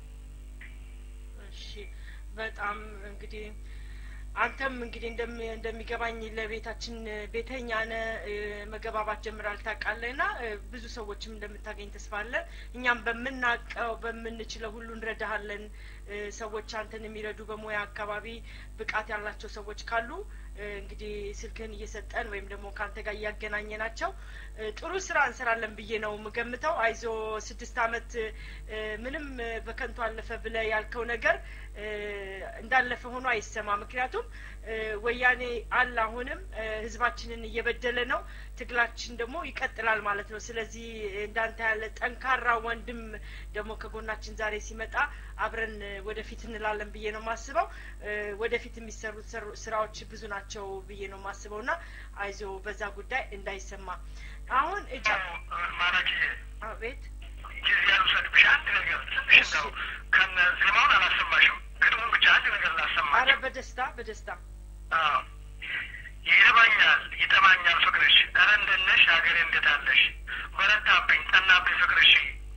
እሺ በጣም እንግዲህ አንተም እንግዲህ እንደሚገባኝ ለቤታችን ቤተኛ ነ መገባባት ጀምራል ታውቃለህ ና ብዙ ሰዎችም እንደምታገኝ ተስፋ አለን። እኛም በምናውቀው በምንችለው ሁሉ እንረዳሃለን። ሰዎች አንተን የሚረዱ በሙያ አካባቢ ብቃት ያላቸው ሰዎች ካሉ እንግዲህ ስልክህን እየሰጠን ወይም ደግሞ ከአንተ ጋር እያገናኘ ናቸው ጥሩ ስራ እንሰራለን ብዬ ነው የምገምተው። አይዞ ስድስት አመት ምንም በከንቱ አለፈ ብለ ያልከው ነገር እንዳለፈ ሆኖ አይሰማ። ምክንያቱም ወያኔ አለ አሁንም ህዝባችንን እየበደለ ነው። ትግላችን ደግሞ ይቀጥላል ማለት ነው። ስለዚህ እንዳንተ ያለ ጠንካራ ወንድም ደግሞ ከጎናችን ዛሬ ሲመጣ አብረን ወደፊት እንላለን ብዬ ነው የማስበው። ወደፊት የሚሰሩት ስራዎች ብዙ ናቸው ብዬ ነው የማስበው እና አይዞ በዛ ጉዳይ እንዳይሰማ አሁን እጃ ማራኪ አቤት ጊዜ ያልውሰድብሽ አንድ ነገር ትንሽ እንደው ከነ ዜማውን አላሰማሽም ግጥሙን ብቻ አንድ ነገር አረ ላሰማሽ በደስታ በደስታ አዎ ይርባኛል ይጠማኛል ፍቅርሽ ኧረ እንደነሽ ሀገሬ እንዴት አለሽ በረታብኝ ጠናብኝ ፍቅርሽ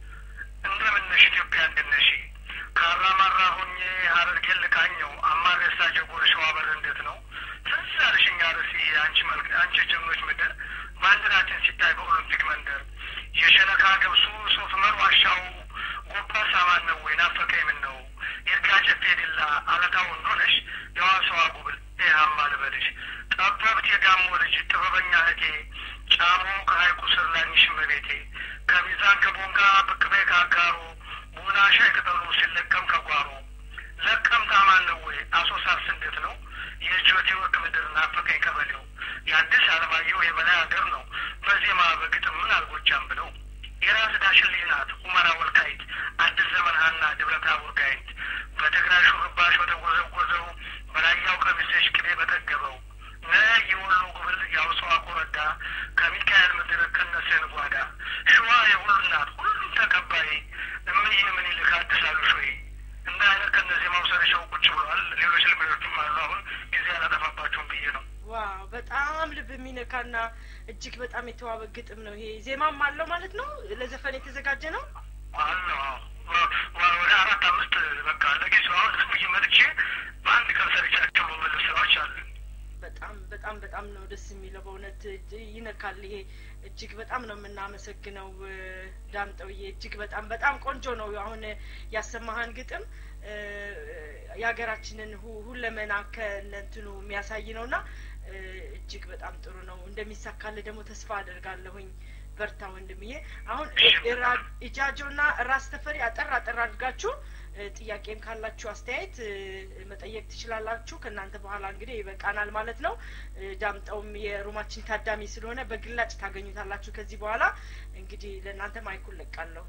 እንደምነሽ ኢትዮጵያ እንደነሽ ካራማራ ሆኜ ሀረርጌን ልቃኘው አማሬሳ ጀጎል ሸዋ በር እንዴት ነው ትዝ አልሽኝ አርሲ አንቺ መልክ አንቺ ጀግኖች ምድር ባንዲራችን ሲታይ በኦሎምፒክ መንደር የሸነካ ገብሱ ሶፍ መር ዋሻው ጎባ ሳማን ነው ወይ ናፈቀኝ ምን ነው ይርጋ ጨፌ ዲላ አለታው እንደሆነሽ የዋሰዋ ጉብል ይሃማ ልበልሽ ጠበብት የጋሞ ልጅ ጥበበኛ እህቴ ጫሞ ከሀይቁ ስር ላኝሽ እመቤቴ ከሚዛን ከቦንጋ ብቅ በይ ከአጋሮ ቡና ሻይ ቅጠሉ ሲለቀም ከጓሮ ለቀም ታማን ነው ወይ አሶሳስ እንዴት ነው የጆቴ ወርቅ ምድር ናፈቀኝ ቀበሌው የአዲስ አለማየሁ የበላይ ሀገር ነው በዜማ በግጥም ምን አልጎጃም ብለው የራስ ዳሽን ልጅ ናት ሁመራ ወልቃይት አዲስ ዘመን ሀና ደብረ ታቦር ጋይንት በትግራይ ሹርባሽ በተጎዘጎዘው በራያው ቀሚስሽ ቅቤ በጠገበው ነ የወሎ ጉብል የአውሰዋ ኮረዳ ከሚካኤል ምድር ከነሴን ጓዳ ሸዋ የሁሉ ናት ሁሉም ተቀባይ እምዬ ምኒልክ አዲስ አሉሽ ወይ እንደ አይነት ከነዚህ ማውሰረሻው ቁጭ ብለዋል። ሌሎች ልምዶችም አሉ። አሁን ጊዜ አላጠፋባቸውም ብዬ ነው። ዋው በጣም ልብ የሚነካና እጅግ በጣም የተዋበ ግጥም ነው ይሄ ዜማም አለው ማለት ነው ለዘፈን የተዘጋጀ ነው አለ ወደ አራት አምስት በቃ ለጊዜው አሁን ዝም ብዬ መጥቼ በአንድ ቀን ሰርቻቸው መመለስ ስራዎች አሉ። በጣም በጣም በጣም ነው ደስ የሚለው በእውነት እጅ- ይነካል ይሄ እጅግ በጣም ነው የምናመሰግነው እ፣ ዳምጠውዬ እጅግ በጣም በጣም ቆንጆ ነው አሁን ያሰማህን ግጥም እ፣ የሀገራችንን ሁ- ሁለመና ከእነንትኑ የሚያሳይ ነው እና እ፣ እጅግ በጣም ጥሩ ነው እንደሚሳካልህ ደግሞ ተስፋ አደርጋለሁኝ በርታ ወንድምዬ አሁን ኢጃጆ ና ራስ ተፈሪ አጠር አጠር አድርጋችሁ እ፣ ጥያቄም ካላችሁ አስተያየት እ፣ መጠየቅ ትችላላችሁ ከእናንተ በኋላ እንግዲህ ይበቃናል ማለት ነው እ፣ ዳምጠውም የሩማችን ታዳሚ ስለሆነ በግላጭ ታገኙታላችሁ ከዚህ በኋላ እንግዲህ ለእናንተ ማይኩን ለቃለሁ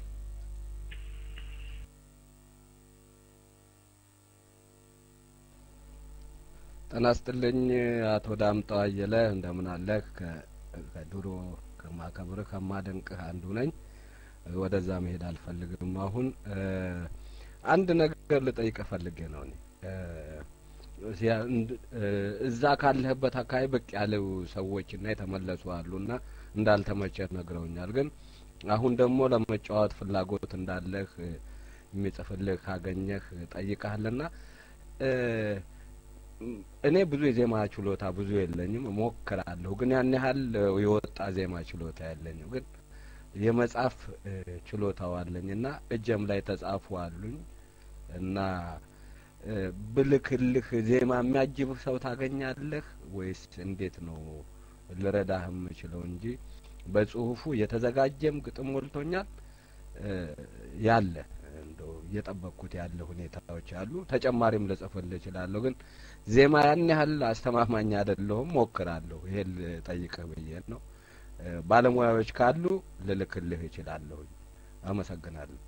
ጤና ይስጥልኝ አቶ ዳምጠው አየለ እንደምን አለህ? ከ- ከድሮ ከማከብርህ ከማደንቅህ አንዱ ነኝ። ወደዛ መሄድ አልፈልግም። አሁን እ፣ አንድ ነገር ልጠይቅህ ፈልጌ ነው እኔ እ፣ ሲያ- እንድ- እ፣ እዛ ካለህበት አካባቢ ብቅ ያለው ሰዎችና የተመለሱ አሉና እንዳልተመቸህ ነግረውኛል። ግን አሁን ደግሞ ለመጫወት ፍላጎት እንዳለህ እ፣ የሚጽፍልህ ካገኘህ ጠይቀሃልና እ፣ እኔ ብዙ የዜማ ችሎታ ብዙ የለኝም፣ እሞክራለሁ ግን ያን ያህል የወጣ ዜማ ችሎታ የለኝም። ግን የመጻፍ እ፣ ችሎታው አለኝ እና እጀም ላይ ተጻፉ አሉኝ እና እ፣ ብልክልህ ዜማ የሚያጅብህ ሰው ታገኛለህ ወይስ እንዴት ነው ልረዳህ የምችለው እንጂ በጽሁፉ የተዘጋጀም ግጥም ሞልቶኛል እ፣ ያለ እንደው እየጠበቅኩት ያለ ሁኔታዎች አሉ። ተጨማሪም ልጽፍልህ እችላለሁ ግን ዜማ ያን ያህል አስተማማኝ አይደለሁም። ሞክራለሁ። ይሄን ልጠይቅህ ብዬ ነው። እ፣ ባለሙያዎች ካሉ ልልክልህ እችላለሁ። አመሰግናለሁ።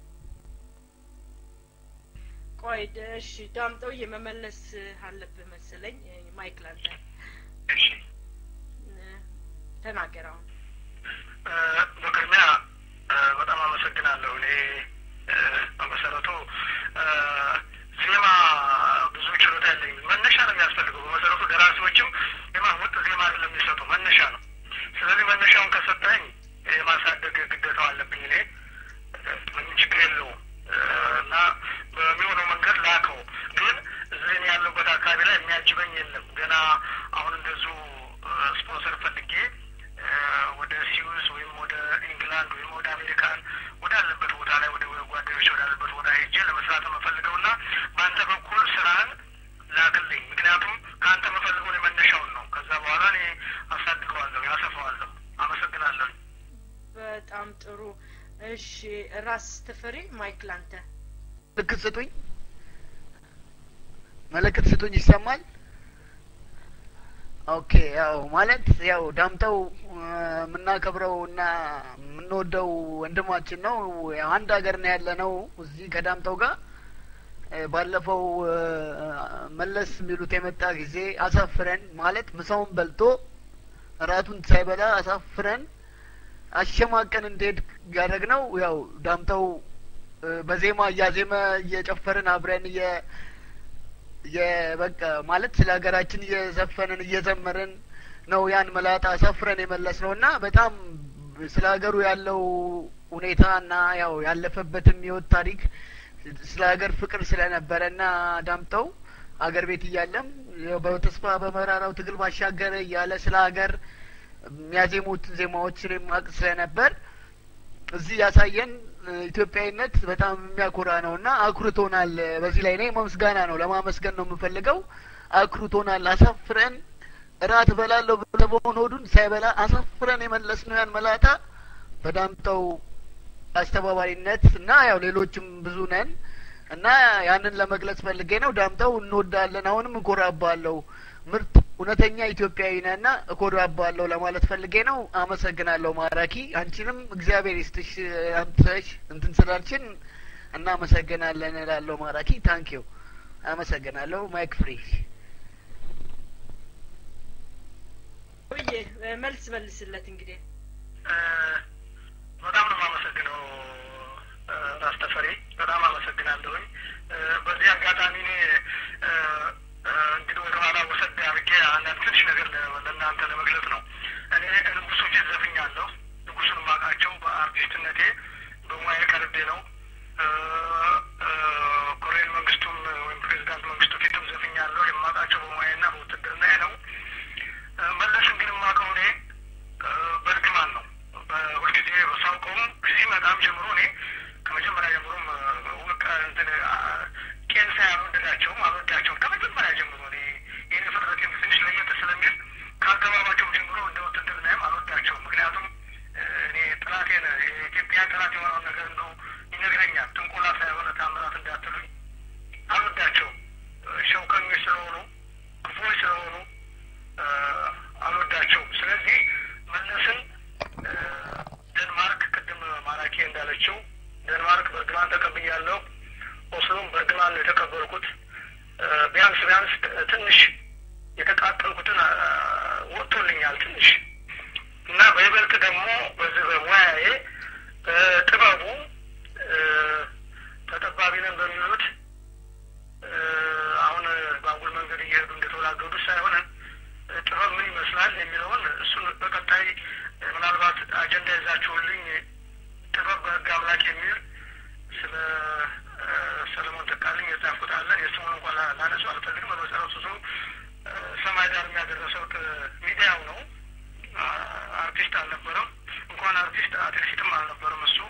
ቆይ ደ- እሺ ዳምጠው የመመለስ አለብህ መሰለኝ እ፣ ማይክ ላንተ እሺ እ፣ ተናገር አሁን እ፣ በቅድሚያ እ፣ በጣም አመሰግናለሁ። እኔ እ፣ በመሰረቱ እ፣ ዜማ ብዙ ችሎታ የለኝም። መነሻ ነው የሚያስፈልገው። በመሰረቱ ደራሲዎችም ዜማ ወጥ ዜማ አይደለም የሚሰጡ መነሻ ነው። ስለዚህ መነሻውን ከሰጠኝ የማሳደግ ግዴታው አለብኝ እኔ እ፣ ምንም ችግር የለውም እ፣ እና በሚሆነው መንገድ ላከው። ግን እዚህ እኔ ያለሁበት አካባቢ ላይ የሚያጅበኝ የለም። ገና አሁን እንደዚሁ እ፣ ስፖንሰር ፈልጌ እ፣ ወደ ሲዩስ ወይም ወደ ኢንግላንድ ወይም ወደ አሜሪካን ወዳለበት ቦታ ላይ ወደ ጓደኞች ወዳለበት ቦታ ሄጄ ለመስራት የምፈልገው እና በአንተ በኩል ስራህን ላክልኝ። ምክንያቱም ከአንተ የምፈልገው የመነሻውን ነው። ከዛ በኋላ እኔ አሳድገዋለሁ፣ ያሰፋዋለሁ። አመሰግናለሁ። በጣም ጥሩ። እሺ ራስ ተፈሪ ማይክ ላንተ። ምልክት ስጡኝ፣ ምልክት ስጡኝ። ይሰማል? ኦኬ። ያው ማለት ያው ዳምጠው የምናከብረው እና የምንወደው ወንድማችን ነው። ያው አንድ ሀገር ነው ያለ ነው እዚህ ከዳምጠው ጋር ባለፈው መለስ የሚሉት የመጣ ጊዜ አሳፍረን ማለት ምሳውን በልቶ እራቱን ሳይበላ አሳፍረን አሸማቀን እንዲሄድ ያደረግነው ያው ዳምጠው በዜማ እያዜመ እየጨፈርን አብረን እየ የበቃ ማለት ስለ ሀገራችን እየዘፈንን እየዘመርን ነው ያን መላጣ አሳፍረን የመለስ ነው እና በጣም ስለ ሀገሩ ያለው ሁኔታ እና ያው ያለፈበትም ህይወት ታሪክ ስለ ሀገር ፍቅር ስለነበረ እና ዳምጠው አገር ቤት እያለም በተስፋ በመራራው ትግል ባሻገር እያለ ስለ ሀገር የሚያዜሙትን ዜማዎችን የማቅ ስለነበር እዚህ ያሳየን ኢትዮጵያዊነት በጣም የሚያኮራ ነው እና አኩርቶናል። በዚህ ላይ እኔ ምስጋና ነው ለማመስገን ነው የምፈልገው። አኩርቶናል። አሳፍረን እራት እበላለሁ ብሎ በሆነ ሆዱን ሳይበላ አሳፍረን የመለስ ነው ያን መላጣ በዳምጠው አስተባባሪነት እና ያው ሌሎችም ብዙ ነን እና ያንን ለመግለጽ ፈልጌ ነው። ዳምጠው እንወዳለን። አሁንም እኮራባለሁ። ምርጥ እውነተኛ ኢትዮጵያዊ ነህና እኮራባለሁ ለማለት ፈልጌ ነው። አመሰግናለሁ ማራኪ። አንቺንም እግዚአብሔር ይስጥሽ አምጥተሽ እንትን ስላልችን እናመሰግናለን እላለሁ ማራኪ። ታንኪዩ አመሰግናለሁ። ማይክ ፍሪ ውዬ መልስ መልስለት እንግዲህ በጣም ነው የማመሰግነው ራስ ተፈሪ፣ በጣም አመሰግናለሁኝ። በዚህ አጋጣሚ እኔ እንግዲህ ወደ ኋላ ወሰድ አድርጌ አንዳንድ ትንሽ ነገር ለእናንተ ለመግለጽ ነው። እኔ ንጉሱ ፊት ዘፍኛለሁ። ንጉሱን የማውቃቸው በአርቲስትነቴ በሙያዬ ቀርቤ ነው። ኮሎኔል መንግስቱም ወይም ፕሬዚዳንት መንግስቱ ፊትም ዘፍኛለሁ። የማውቃቸው በሙያዬና በውትድርናዬ ነው። መለስን ግን የማውቀው እኔ በእርግማን ነው። ሁልጊዜ ሳውቀውም ሲመጣም ጀምሮ እኔ ከመጀመሪያ ጀምሮም ውቅ እንትን ቄንሳ አልወደዳቸውም አልወዳቸውም ከመጀመሪያ ጀምሮ እኔ ይህን ፍጥረቴም ትንሽ ለየት ስለሚል ከአገባባቸውም ጀምሮ እንደ ውትድርናዬም አልወዳቸውም። ምክንያቱም እኔ ጥላቴን የኢትዮጵያ ጥላት የሆነውን ነገር እንደው ይነግረኛል። ጥንቆላ ሳይሆነ ታምራት እንዳትሉኝ አልወዳቸውም። ሸውከኞች ስለሆኑ ክፉዎች ስለሆኑ አልወዳቸውም። ስለዚህ መለስን ደንማርክ ቅድም ማራኪ እንዳለችው ደንማርክ በእርግማን ተቀብያለሁ። ኦስሎም በእርግማን ነው የተቀበልኩት። ቢያንስ ቢያንስ ትንሽ የተቃጠልኩትን ወጥቶልኛል ትንሽ እና በይበልጥ ደግሞ በዚህ በሙያዬ በጥበቡ ተጠባቢ ነን በሚሉት አሁን በአጉል መንገድ እየሄዱ እንደተወላገዱ ሳይሆን ጥበብ ምን ይመስላል የሚለውን እሱን በቀጣይ ምናልባት አጀንዳ ይዛችሁልኝ ጥበብ በህግ አምላክ የሚል ስለ ሰለሞን ተካልኝ የጻፍኩት አለ። የስሙን እንኳን ላነሱ አልፈልግም። በመሰረቱ እሱ ሰማይ ዳር የሚያደረሰው ሚዲያው ነው። አርቲስት አልነበረም። እንኳን አርቲስት አትሌቲክም አልነበረም። እሱ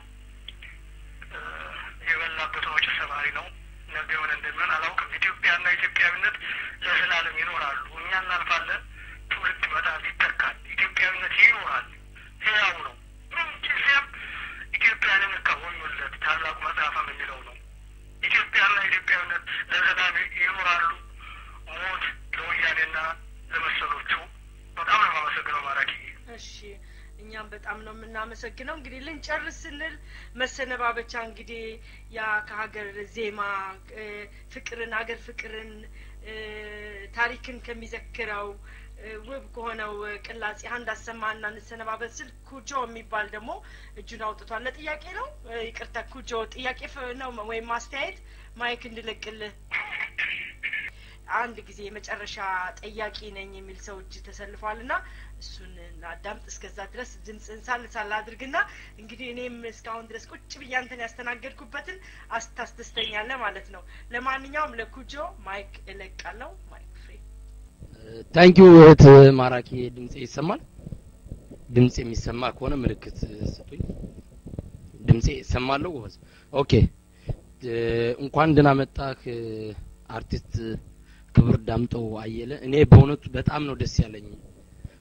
የበላበትን ወጪ ሰባሪ ነው። ነገ የሆነ እንደሚሆን አላውቅም። ኢትዮጵያና ኢትዮጵያዊነት ለዘላለም ይኖራሉ። እኛ እናልፋለን። ትውልድ ይመጣል፣ ይተካል። ኢትዮጵያዊነት ይኖራል፣ ህያው ነው። ምን ጊዜም ኢትዮጵያንን ከሆኑለት ታላቁ መጽሐፍም የሚለው ነው። ኢትዮጵያና ኢትዮጵያዊነት ለዘላለም ይኖራሉ። ሞት ለወያኔና ለመሰሎቹ። በጣም ነው የማመሰግነው ማራኪ። እሺ እኛም በጣም ነው የምናመሰግነው። እንግዲህ ልንጨርስ ስንል መሰነባበቻ እንግዲህ ያ ከሀገር ዜማ ፍቅርን አገር ፍቅርን ታሪክን ከሚዘክረው ውብ ከሆነው ቅላጼ አንድ አሰማና እንሰነባበት ስል ኩጆ የሚባል ደግሞ እጁን አውጥቷል። ለጥያቄ ነው ይቅርታ፣ ኩጆ ጥያቄ ነው ወይም ማስተያየት ማይክ እንድለቅልህ አንድ ጊዜ የመጨረሻ ጠያቂ ነኝ የሚል ሰው እጅ ተሰልፏል እና እሱን አዳምጥ። እስከዛ ድረስ ድምፅህን ሳል ሳል አድርግና እንግዲህ እኔም እስካሁን ድረስ ቁጭ ብዬ አንተን ያስተናገድኩበትን አስታስደስተኛለህ ማለት ነው። ለማንኛውም ለኩጆ ማይክ እለቃለሁ። ማይክ ፍሬ ታንኪዩ እህት ማራኪ። ድምጼ ይሰማል? ድምጽ የሚሰማ ከሆነ ምልክት ስጡኝ። ድምጼ ይሰማለሁ? ጎበዝ። ኦኬ። እንኳን ደህና መጣህ አርቲስት ክብር ዳምጠው አየለ። እኔ በእውነቱ በጣም ነው ደስ ያለኝ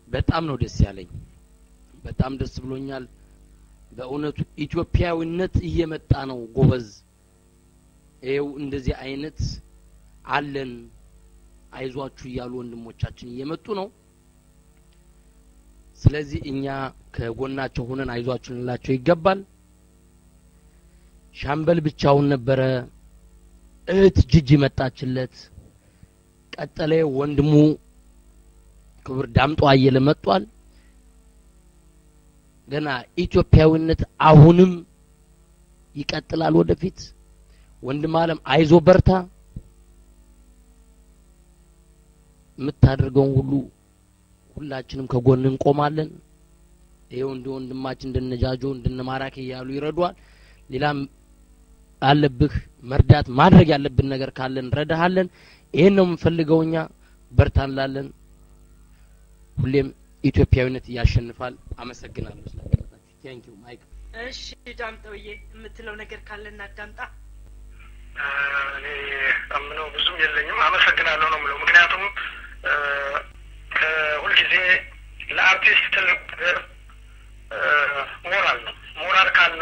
በጣም ነው ደስ ያለኝ። በጣም ደስ ብሎኛል። በእውነቱ ኢትዮጵያዊነት እየመጣ ነው ጎበዝ። ይኸው እንደዚህ አይነት አለን አይዟችሁ እያሉ ወንድሞቻችን እየመጡ ነው። ስለዚህ እኛ ከጎናቸው ሆነን አይዟችሁ ልንላቸው ይገባል። ሻምበል ብቻውን ነበረ። እህት ጅጅ መጣችለት። ቀጠለ ወንድሙ ክቡር ዳምጦ አየለ መጥቷል። ገና ኢትዮጵያዊነት አሁንም ይቀጥላል ወደፊት። ወንድም አለም አይዞ በርታ። የምታደርገውን ሁሉ ሁላችንም ከጎን እንቆማለን። ይኸው እንደ ወንድማችን እንደነጃጆ እንደነማራኪ እያሉ ይረዷል። ሌላም አለብህ መርዳት ማድረግ ያለብን ነገር ካለን እንረዳሃለን። ይሄን ነው የምንፈልገው እኛ በርታ እንላለን። ሁሌም ኢትዮጵያዊነት ያሸንፋል። አመሰግናለሁ ስለቀረጣችሁ። ቴንክ ዩ ማይክ። እሺ ዳምጠውዬ የምትለው ነገር ካለ እናዳምጣ። እኔ አምነው ብዙም የለኝም። አመሰግናለሁ ነው የምለው። ምክንያቱም ከሁልጊዜ ለአርቲስት ትልቅ ነገር ሞራል ነው። ሞራል ካለ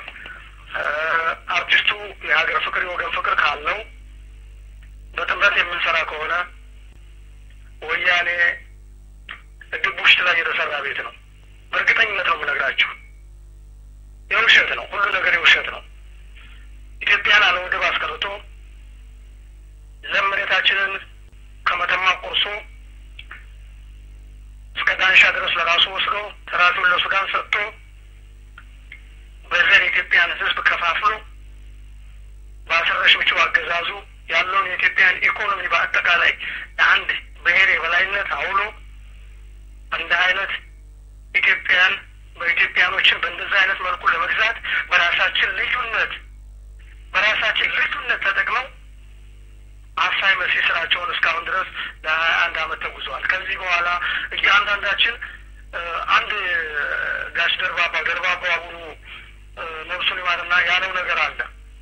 አርቲስቱ የሀገር ፍቅር የወገን ፍቅር ካለው በጥምረት የምንሰራ ከሆነ ወያኔ ድቡሽት ላይ የተሰራ ቤት ነው። በእርግጠኝነት ነው የምነግራችሁ። የውሸት ነው፣ ሁሉ ነገር የውሸት ነው። ኢትዮጵያን አለ ወደብ አስቀርቶ ለም መሬታችንን ከመተማ ቆርሶ እስከ ዳንሻ ድረስ ለራሱ ወስዶ ተራፊውን ለሱዳን ሰጥቶ በዘር የኢትዮጵያን ሕዝብ ከፋፍሎ በአስረሽ ምችው አገዛዙ ያለውን የኢትዮጵያን ኢኮኖሚ በአጠቃላይ አንድ ብሔር የበላይነት አውሎ እንደ አይነት ኢትዮጵያን በኢትዮጵያኖችን በእንደዚህ አይነት መልኩ ለመግዛት በራሳችን ልዩነት በራሳችን ልዩነት ተጠቅመው አሳይ መሲ ስራቸውን እስካሁን ድረስ ለሀያ አንድ አመት ተጉዘዋል። ከዚህ በኋላ እያንዳንዳችን አንድ ጋሽ ደርባባ ደርባባ አቡኑ ነብሱን ይማርና ያለው ነገር አለ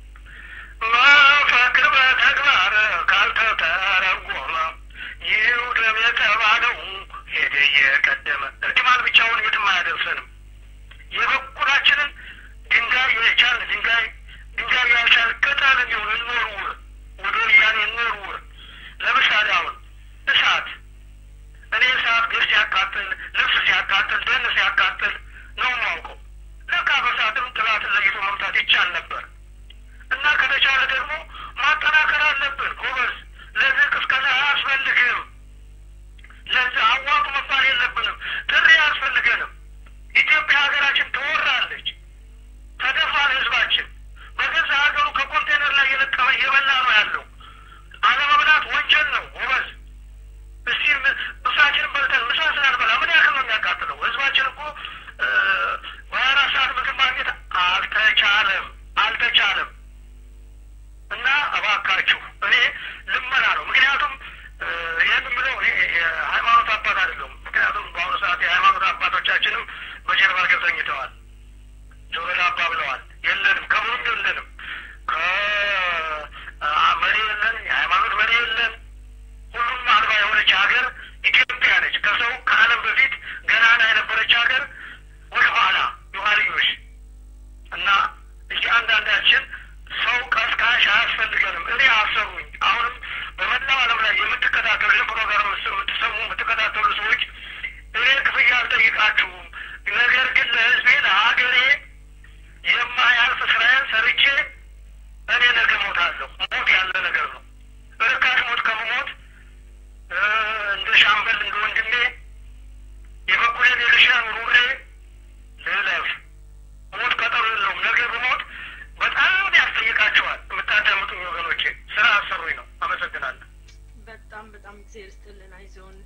መፈክር በተግባር ካልተተረጎመ ይውደም የተባለው ሄደ እየቀደመ እርግማን ብቻውን የትም አያደርሰንም። የበኩላችንን ድንጋይ የቻል ድንጋይ ድንጋይ ያልቻል ቅጠል እንዲሆን እንወርውር፣ ወደ ወያኔ እንወርውር። ለምሳሌ አሁን እሳት እኔ እሳት ግር ሲያቃጥል፣ ልብስ ሲያቃጥል፣ ደን ሲያቃጥል ነው የማውቀው። ለካ በእሳትም ጥላትን ለይቶ መምታት ይቻል ነበር እና ከተቻለ ደግሞ ማጠናከር አለብን ጎበዝ። ለዚህ ቅስቀሳ አያስፈልግም። ለዚህ አዋጡ መባል የለብንም። ጥሪ አያስፈልገንም። ኢትዮጵያ ሀገራችን ትወራለች። ተደፋን ህዝባችን በገዛ ሀገሩ ከኮንቴነር ላይ የለቀመ እየበላ ነው ያለው። አለመብላት ወንጀል ነው ጎበዝ። እስቲ ምሳችንን በልተን ምሳ ስላልበላ ምን ያክል ነው የሚያቃጥለው? ህዝባችን እኮ በሀያ አራት ሰዓት ምግብ ማግኘት አልተቻለም አልተቻለም። እና እባካችሁ እኔ ልመና ነው። ምክንያቱም ይህን የምለው እኔ የሃይማኖት አባት አይደለሁም። ምክንያቱም በአሁኑ ሰዓት የሃይማኖት አባቶቻችንም በጀርባ ገብተው ተኝተዋል። ጆሮ ዳባ ብለዋል። የለንም፣ ከምንም የለንም። ከመሪ የለን፣ የሃይማኖት መሪ የለን። ሁሉም አልባ የሆነች ሀገር ኢትዮጵያ ነች። ከሰው ከዓለም በፊት ገናና የነበረች ሀገር ወደ ኋላ የኋልዮሽ እና እያንዳንዳችን ሰው ቀስቃሽ አያስፈልገንም። እኔ አሰሩኝ። አሁንም በመላው ዓለም ላይ የምትከታተሉ ይህ ፕሮግራም የምትሰሙ የምትከታተሉ ሰዎች እኔ ክፍያ አልጠይቃችሁም። ነገር ግን ለሕዝቤ ለሀገሬ የማያልፍ ስራዬን ሰርቼ እኔ ነገ ሞታለሁ። ሞት ያለ ነገር ነው። እርካሽ ሞት ከመሞት እንደ ሻምበል እንደ ወንድሜ የበኩሌን የልሻን ኑሬ ልለፍ። ሞት ቀጠሮ የለውም። ነገ ብሞት በጣም ያስጠይቃቸዋል። የምታዳምጡኝ ወገኖቼ ስራ አሰሩኝ ነው። አመሰግናለሁ። በጣም በጣም እግዚአብሔር ይስጥልን። አይዞን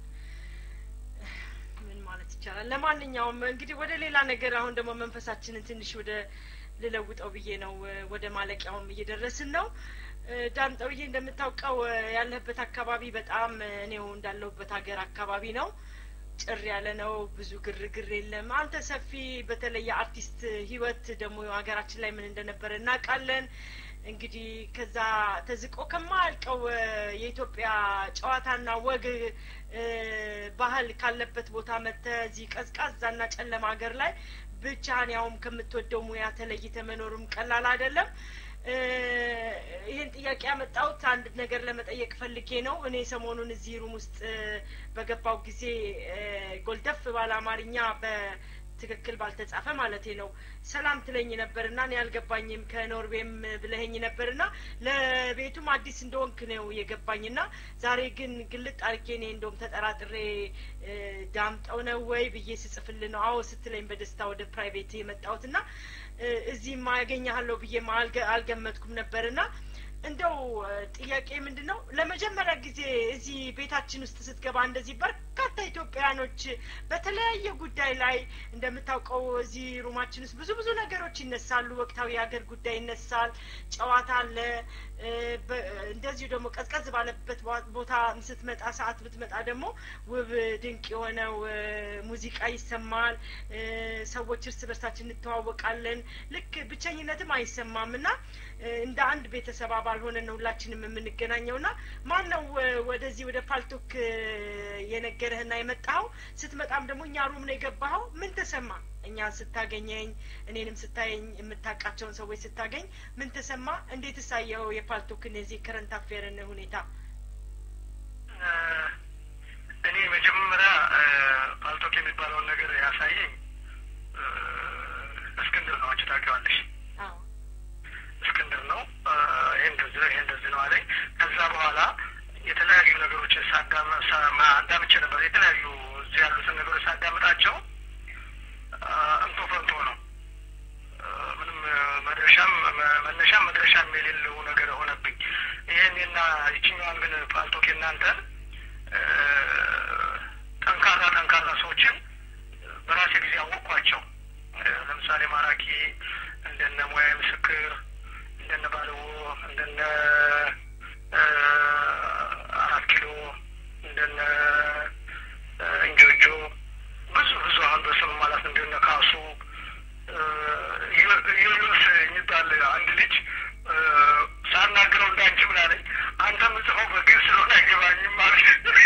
ምን ማለት ይቻላል። ለማንኛውም እንግዲህ ወደ ሌላ ነገር አሁን ደግሞ መንፈሳችንን ትንሽ ወደ ልለውጠው ብዬ ነው። ወደ ማለቂያውም እየደረስን ነው። ዳምጠውዬ እንደምታውቀው ያለህበት አካባቢ በጣም እኔው እንዳለሁበት ሀገር አካባቢ ነው። ጭር ያለ ነው። ብዙ ግርግር የለም። አንተ ሰፊ በተለይ የአርቲስት ህይወት ደግሞ ሀገራችን ላይ ምን እንደነበረ እናውቃለን። እንግዲህ ከዛ ተዝቆ ከማያልቀው እ፣ የኢትዮጵያ ጨዋታና ወግ እ፣ ባህል ካለበት ቦታ መጥተህ እዚህ ቀዝቃዛና ጨለማ ሀገር ላይ ብቻህን ያውም ከምትወደው ሙያ ተለይተ መኖሩም ቀላል አይደለም። እ፣ ይህን ጥያቄ ያመጣሁት አንድ ነገር ለመጠየቅ ፈልጌ ነው። እኔ ሰሞኑን እዚህ ሩም ውስጥ እ፣ በገባው ጊዜ እ፣ ጎልደፍ ባለ አማርኛ በትክክል ባልተጻፈ ማለቴ ነው ሰላም ትለኝ ነበርና እኔ አልገባኝም ከኖርዌም ብለኸኝ ነበርና ለቤቱም አዲስ እንደሆንክ ነው የገባኝና ዛሬ ግን ግልጥ አድርጌ እኔ እንደውም ተጠራጥሬ እ፣ ዳምጠው ነው ወይ ብዬ ስጽፍል ነው አዎ ስትለኝ በደስታ ወደ ፕራይቬት የመጣሁትና እ፣ እዚህማ ያገኘሃለሁ ብዬ አልገመትኩም ነበርና እንደው እ፣ ጥያቄ ምንድን ነው ለመጀመሪያ ጊዜ እዚህ ቤታችን ውስጥ ስትገባ እንደዚህ በርካታ ኢትዮጵያውያኖች በተለያየ ጉዳይ ላይ እንደምታውቀው እዚህ ሩማችን ውስጥ ብዙ ብዙ ነገሮች ይነሳሉ። ወቅታዊ የሀገር ጉዳይ ይነሳል፣ ጨዋታ አለ። እ፣ በ- እንደዚሁ ደግሞ ቀዝቀዝ ባለበት ባ- ቦታ ስትመጣ ሰዓት ብትመጣ ደግሞ ውብ ድንቅ የሆነው እ፣ ሙዚቃ ይሰማል። እ፣ ሰዎች እርስ በርሳችን እንተዋወቃለን። ልክ ብቸኝነትም አይሰማም እና እ፣ እንደ አንድ ቤተሰብ አባል ሆነን ነው ሁላችንም የምንገናኘው ና ማን ነው እ፣ ወደዚህ ወደ ፓልቶክ እ፣ የነገረህና የመጣኸው? ስትመጣም ደግሞ እኛ ሩም ነው የገባኸው። ምን ተሰማ? እኛ ስታገኘኝ እኔንም ስታየኝ የምታውቃቸውን ሰዎች ስታገኝ ምን ተሰማ? እንዴት እሳየው የፓልቶክን የዚህ ከረንት አፌርን ሁኔታ? እኔ መጀመሪያ ፓልቶክ የሚባለውን ነገር ያሳየኝ እ፣ እስክንድር ነው። አንቺ ታውቂዋለሽ። አዎ እስክንድር ነው። እ፣ ይሄ እንደዚህ ነው፣ ይሄ እንደዚህ ነው አለኝ። ከዛ በኋላ የተለያዩ ነገሮችን ሳዳመ ሳ- ማ- አዳምጬ ነበር። የተለያዩ እዚህ ያሉትን ነገሮች ሳዳምጣቸው እ፣ እንቶ ፈንቶ ነው። እ፣ ምንም እ፣ መድረሻም መ- መነሻም መድረሻም የሌለው ነገር ሆነብኝ። ይህንና ይችኛዋን ግን ፓልቶክ እናንተን እ፣ ጠንካራ ጠንካራ ሰዎችን በራሴ ጊዜ አወቅኳቸው። እ፣ ለምሳሌ ማራኪ እንደነ ሙያ ምስክር እንደነ ባለዎ እንደነ እ፣ አራት ኪሎ እንደነ እ፣ እንጆጆ ብዙ ብዙ አሁን በስም ማለት እንደነ ካሱ እ፣ ዩ- ዩኑስ የሚባል አንድ ልጅ እ፣ ሳናግረው እንዳንቺ ምን አለኝ፣ አንተ የምጽፈው በግዕዝ ስለሆነ አይገባኝም ማለት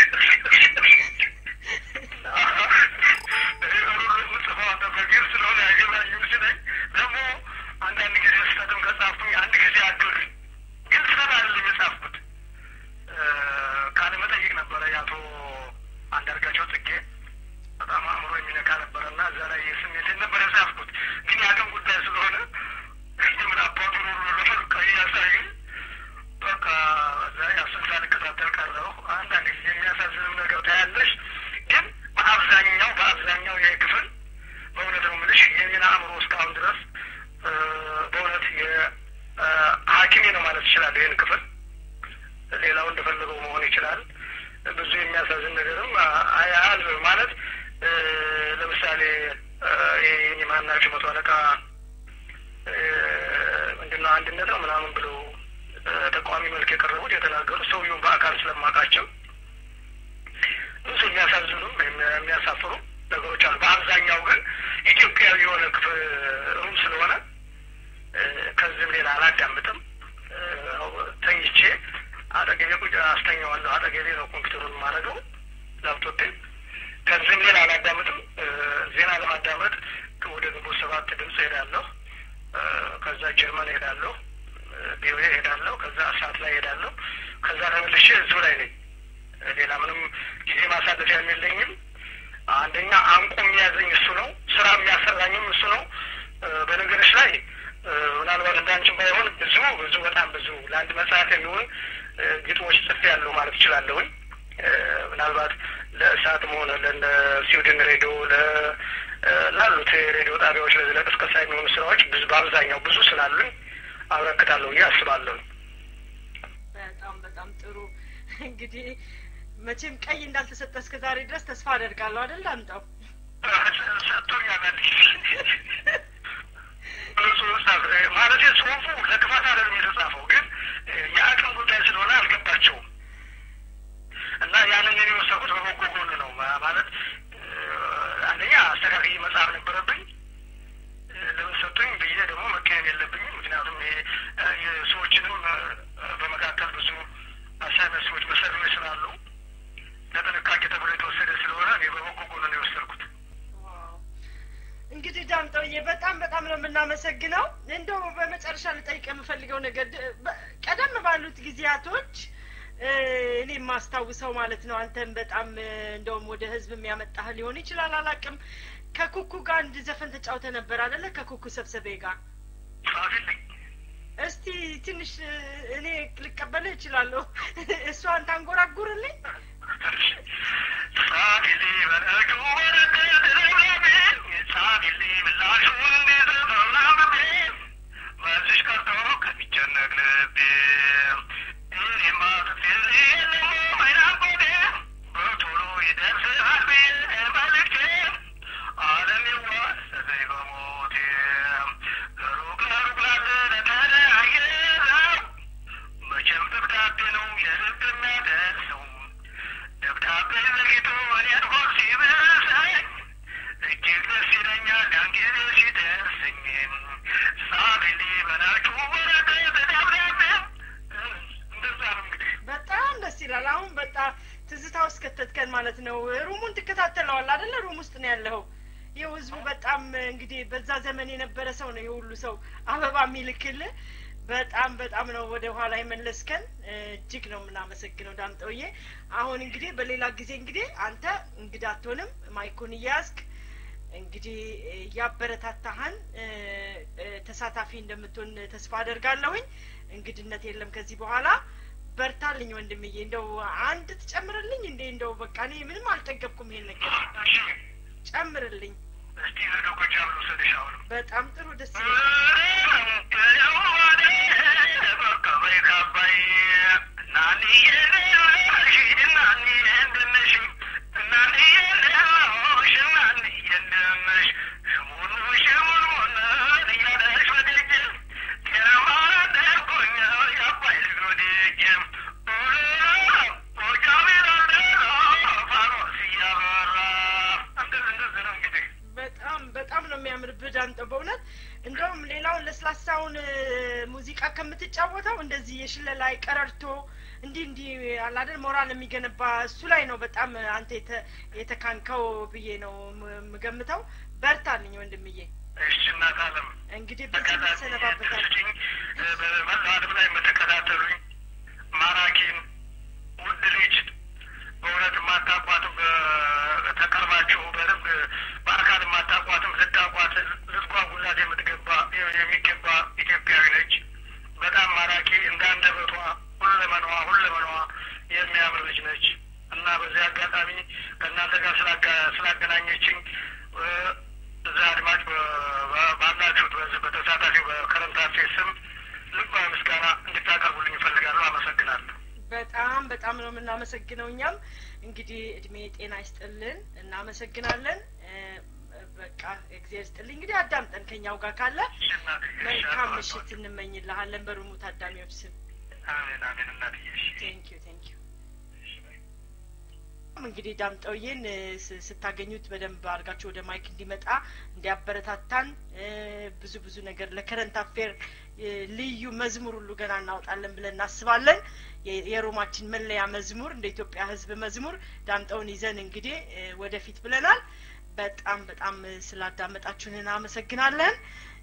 የምጽፈው አንተ በግዕዝ ስለሆነ አይገባኝም ሲለኝ ደግሞ አንዳንድ ጊዜ ስህተትም ከጻፍኩኝ አንድ ጊዜ አድርግ ግን ስህተት አይደለም የጻፍኩት እ፣ ቃለ መጠይቅ ነበረ የአቶ አንዳርጋቸው ጽጌ በጣም አእምሮ የሚነካ ነበረ እና እዛ ላይ ስሜቴን ነበር የጻፍኩት። ግን የአቅም ጉዳይ ስለሆነ ምን አባቱ ለፈልቀ እያሳዩኝ በቃ እዛ ያሱን ሳልከታተል ቀረሁ። አንዳንድ ጊዜ የሚያሳዝንም ነገር ታያለሽ። ግን በአብዛኛው በአብዛኛው ይህ ክፍል በእውነት ነው የምልሽ የኔን አእምሮ እስካሁን ድረስ እ፣ በእውነት የሐኪሜ ነው ማለት ይችላል ይህን ክፍል ሌላው እንደፈለገው መሆን ይችላል። ብዙ የሚያሳዝን ነገርም አያል ማለት እ፣ ለምሳሌ እ፣ ይሄ የማናቸው መቶ አለቃ እ፣ ምንድነው አንድነት ነው ምናምን ብለው እ፣ ተቃዋሚ መልክ የቀረቡት የተናገሩት ሰውየውን በአካል ስለማውቃቸው ብዙ የሚያሳዝኑም የሚ- የሚያሳፍሩ ነገሮች አሉ። በአብዛኛው ግን ኢትዮጵያዊ የሆነ ክፍል ሩም ስለሆነ እ፣ ከዚህም ሌላ አላዳምጥም። እ፣ ተኝቼ አጠገቤ ቁጭ አስተኛዋለሁ። አጠገቤ ነው ኮምፒውተሩን የማደርገው ላፕቶፕን። ከዚህም ሌላ አላዳምጥም። እ፣ ዜና ለማዳመጥ ወደ ግንቦት ሰባት ድምፅ ሄዳለሁ። እ፣ ከዛ ጀርመን ሄዳለሁ፣ ቢሮዬ ሄዳለሁ፣ ከዛ እሳት ላይ ሄዳለሁ። ከዛ ተመልሼ እዚሁ ላይ ነኝ። እ፣ ሌላ ምንም ጊዜ ማሳለፊያ የለኝም። አንደኛ አንቆ የሚያዘኝ እሱ ነው። ስራ የሚያሰራኝም እሱ ነው። እ፣ በነገሮች ላይ እ፣ ምናልባት እንዳንቺም ባይሆን ብዙ ብዙ በጣም ብዙ ለአንድ መጽሐፍ የሚሆን እ፣ ግጥሞች ጽፌ ያለሁ ማለት እችላለሁኝ። እ፣ ምናልባት ለእሳትም ሆነ ለእነ ስዊድን ሬዲዮ ለ እ፣ ላሉት የሬዲዮ ጣቢያዎች ለዚህ ለቅስቀሳ የሚሆኑ ስራዎች ብዙ በአብዛኛው ብዙ ስላሉኝ አበረክታለሁ ብዬ አስባለሁ። በጣም በጣም ጥሩ እንግዲህ መቼም ቀይ እንዳልተሰጠ እስከ ዛሬ ድረስ ተስፋ አደርጋለሁ አይደል አምጣው ሰጥቶኛል አንድ ጊዜ ጽሁፍ ማለት ጽሁፉ ለክፋት አይደለም የተጻፈው፣ ግን የአቅም ጉዳይ ስለሆነ አልገባቸውም እና ያንን እኔ የወሰድኩት በበጎ ጎን ነው ማ- ማለት እ፣ አንደኛ አስተካክዬ መጽሐፍ ነበረብኝ እ፣ ለምን ሰጡኝ ብዬ ደግሞ መቀየም የለብኝም። ምክንያቱም ይሄ እ፣ የሰዎች አስመሳይ መስሎች መሰሪዎች ስላሉ ለጥንቃቄ ተብሎ የተወሰደ ስለሆነ እኔ በበጎ ጎኑ ነው የወሰድኩት። ዋው። እንግዲህ ዳምጠውዬ በጣም በጣም ነው የምናመሰግነው። እንደው በመጨረሻ ልጠይቅ የምፈልገው ነገር ድ- በ- ቀደም ባሉት ጊዜያቶች እ፣ እኔ የማስታውሰው ማለት ነው አንተም በጣም እ፣ እንደውም ወደ ህዝብ የሚያመጣህ ሊሆን ይችላል አላቅም። ከኩኩ ጋር አንድ ዘፈን ተጫውተ ነበር አደለ? ከኩኩ ሰብሰቤ ጋር ጻፊልኝ። እስቲ ትንሽ እ፣ እኔ ልቀበልህ እችላለሁ። እሷን ታንጎራጉርልኝ። ጻፊልኝ በረጁ ወረቀት ደብዳቤ ጻፊልኝ ምላሹን እንደተፈራረቤ መልስሽ ቀርቶ ከሚጨነቅ ልቤ እኔማ ጽፌልሽ የለም አይናቆቴ በቶሎ ይደርስሃል ብዬ መልእክቴ ዓለሜዋ ሰዘይ በሞቴ ለሩቅ ለሩቅ ላለ ለተለያየ ሰው መቼም ደብዳቤ ነው የልብ የሚያደርሰው ደብዳቤ ዘግይቶ እኔን ሆድ ሲብሰኝ እጅግ ደስ ይለኛል ያን ጊዜ ሲደርሰኝ ጻፊልኝ በላችሁ ወረቀት ደብዳቤ እንደዛ ነው እንግዲህ በጣም ደስ ይላል። አሁን በጣም ትዝታ ውስጥ ከተትከን ማለት ነው። ሩሙን ትከታተለዋል አደለ? ሩም ውስጥ ነው ያለኸው። ይኸው ህዝቡ በጣም እንግዲህ በዛ ዘመን የነበረ ሰው ነው የሁሉ ሰው አበባ የሚልክልህ። በጣም በጣም ነው ወደ ኋላ የመለስከን። እጅግ ነው የምናመሰግነው ዳምጠውዬ። አሁን እንግዲህ በሌላ ጊዜ እንግዲህ አንተ እንግዳ አትሆንም፣ ማይኩን እያያዝክ እንግዲህ እያበረታታህን እ፣ እ፣ ተሳታፊ እንደምትሆን ተስፋ አደርጋለሁኝ። እንግድነት የለም ከዚህ በኋላ በርታልኝ ወንድምዬ። እንደው አንድ ትጨምርልኝ እንዴ? እንደው በቃ እኔ ምንም አልጠገብኩም። ይሄን ነገር እሺ ጨምርልኝ። እስቲ ወደ ጎጃም ልውሰድሽ አሁንም በጣም ጥሩ ደስ ይላል። በጣም በጣም ነው የሚያምርብህ ዳምጠው በእውነት እንደውም ሌላውን ለስላሳውን እ፣ ሙዚቃ ከምትጫወተው እንደዚህ የሽለላ ቀረርቶ እንዲህ እንዲህ አላደል ሞራል የሚገነባ እሱ ላይ ነው በጣም አንተ የተ- የተካንከው ብዬ ነው ም- የምገምተው። በርታልኝ ወንድምዬ። እሺ እናት አለም እንግዲህ በዚህ መሰነባበታል። ተሰነባበታችኝ በመላው ዓለም ላይ የምትከታተሉኝ ማራኪን ውድ ልጅ በእውነት የማታቋትም ተቀርባችሁ በደንብ በአካል የማታቋትም ልታቋት ልትጓጉላት የምትገባ የሚገባ ኢትዮጵያዊ ነች። በጣም ማራኪ እንዳንደበቷ ሁለመናዋ ሁለመናዋ የሚያምር ልጅ ነች እና በዚህ አጋጣሚ ከእናንተ ጋር ስላጋ- ስላገናኘችኝ እ፣ እዛ አድማጭ በ- በ- ባላችሁት በዚህ በተሳታፊው በከረምት አፌር ስም ልባዊ ምስጋና እንድታቀርቡልኝ እፈልጋለሁ። አመሰግናለሁ። በጣም በጣም ነው የምናመሰግነው። እኛም እንግዲህ እድሜ ጤና ይስጥልን፣ እናመሰግናለን። እ፣ በቃ እግዚአብሔር ይስጥልኝ። እንግዲህ አዳምጠን ከኛው ጋር ካለ እሺ እናትዬ፣ እሺ፣ መልካም አቶ- ምሽት እንመኝልሃለን በሩሙ ታዳሚዎች ስም። አሜን አሜን እናትዬ፣ እሺ። ቴንክ ዩ ቴንክ ዩ። እንግዲህ ዳምጠውዬን እ፣ ስ- ስታገኙት በደንብ አድርጋችሁ ወደ ማይክ እንዲመጣ እንዲያበረታታን እ፣ ብዙ ብዙ ነገር ለከረንት አፌር እ፣ ልዩ መዝሙር ሁሉ ገና እናወጣለን ብለን እናስባለን። የ- የሮማችን መለያ መዝሙር እንደ ኢትዮጵያ ሕዝብ መዝሙር ዳምጠውን ይዘን እንግዲህ እ፣ ወደፊት ብለናል። በጣም በጣም እ፣ ስላዳመጣችሁን እናመሰግናለን።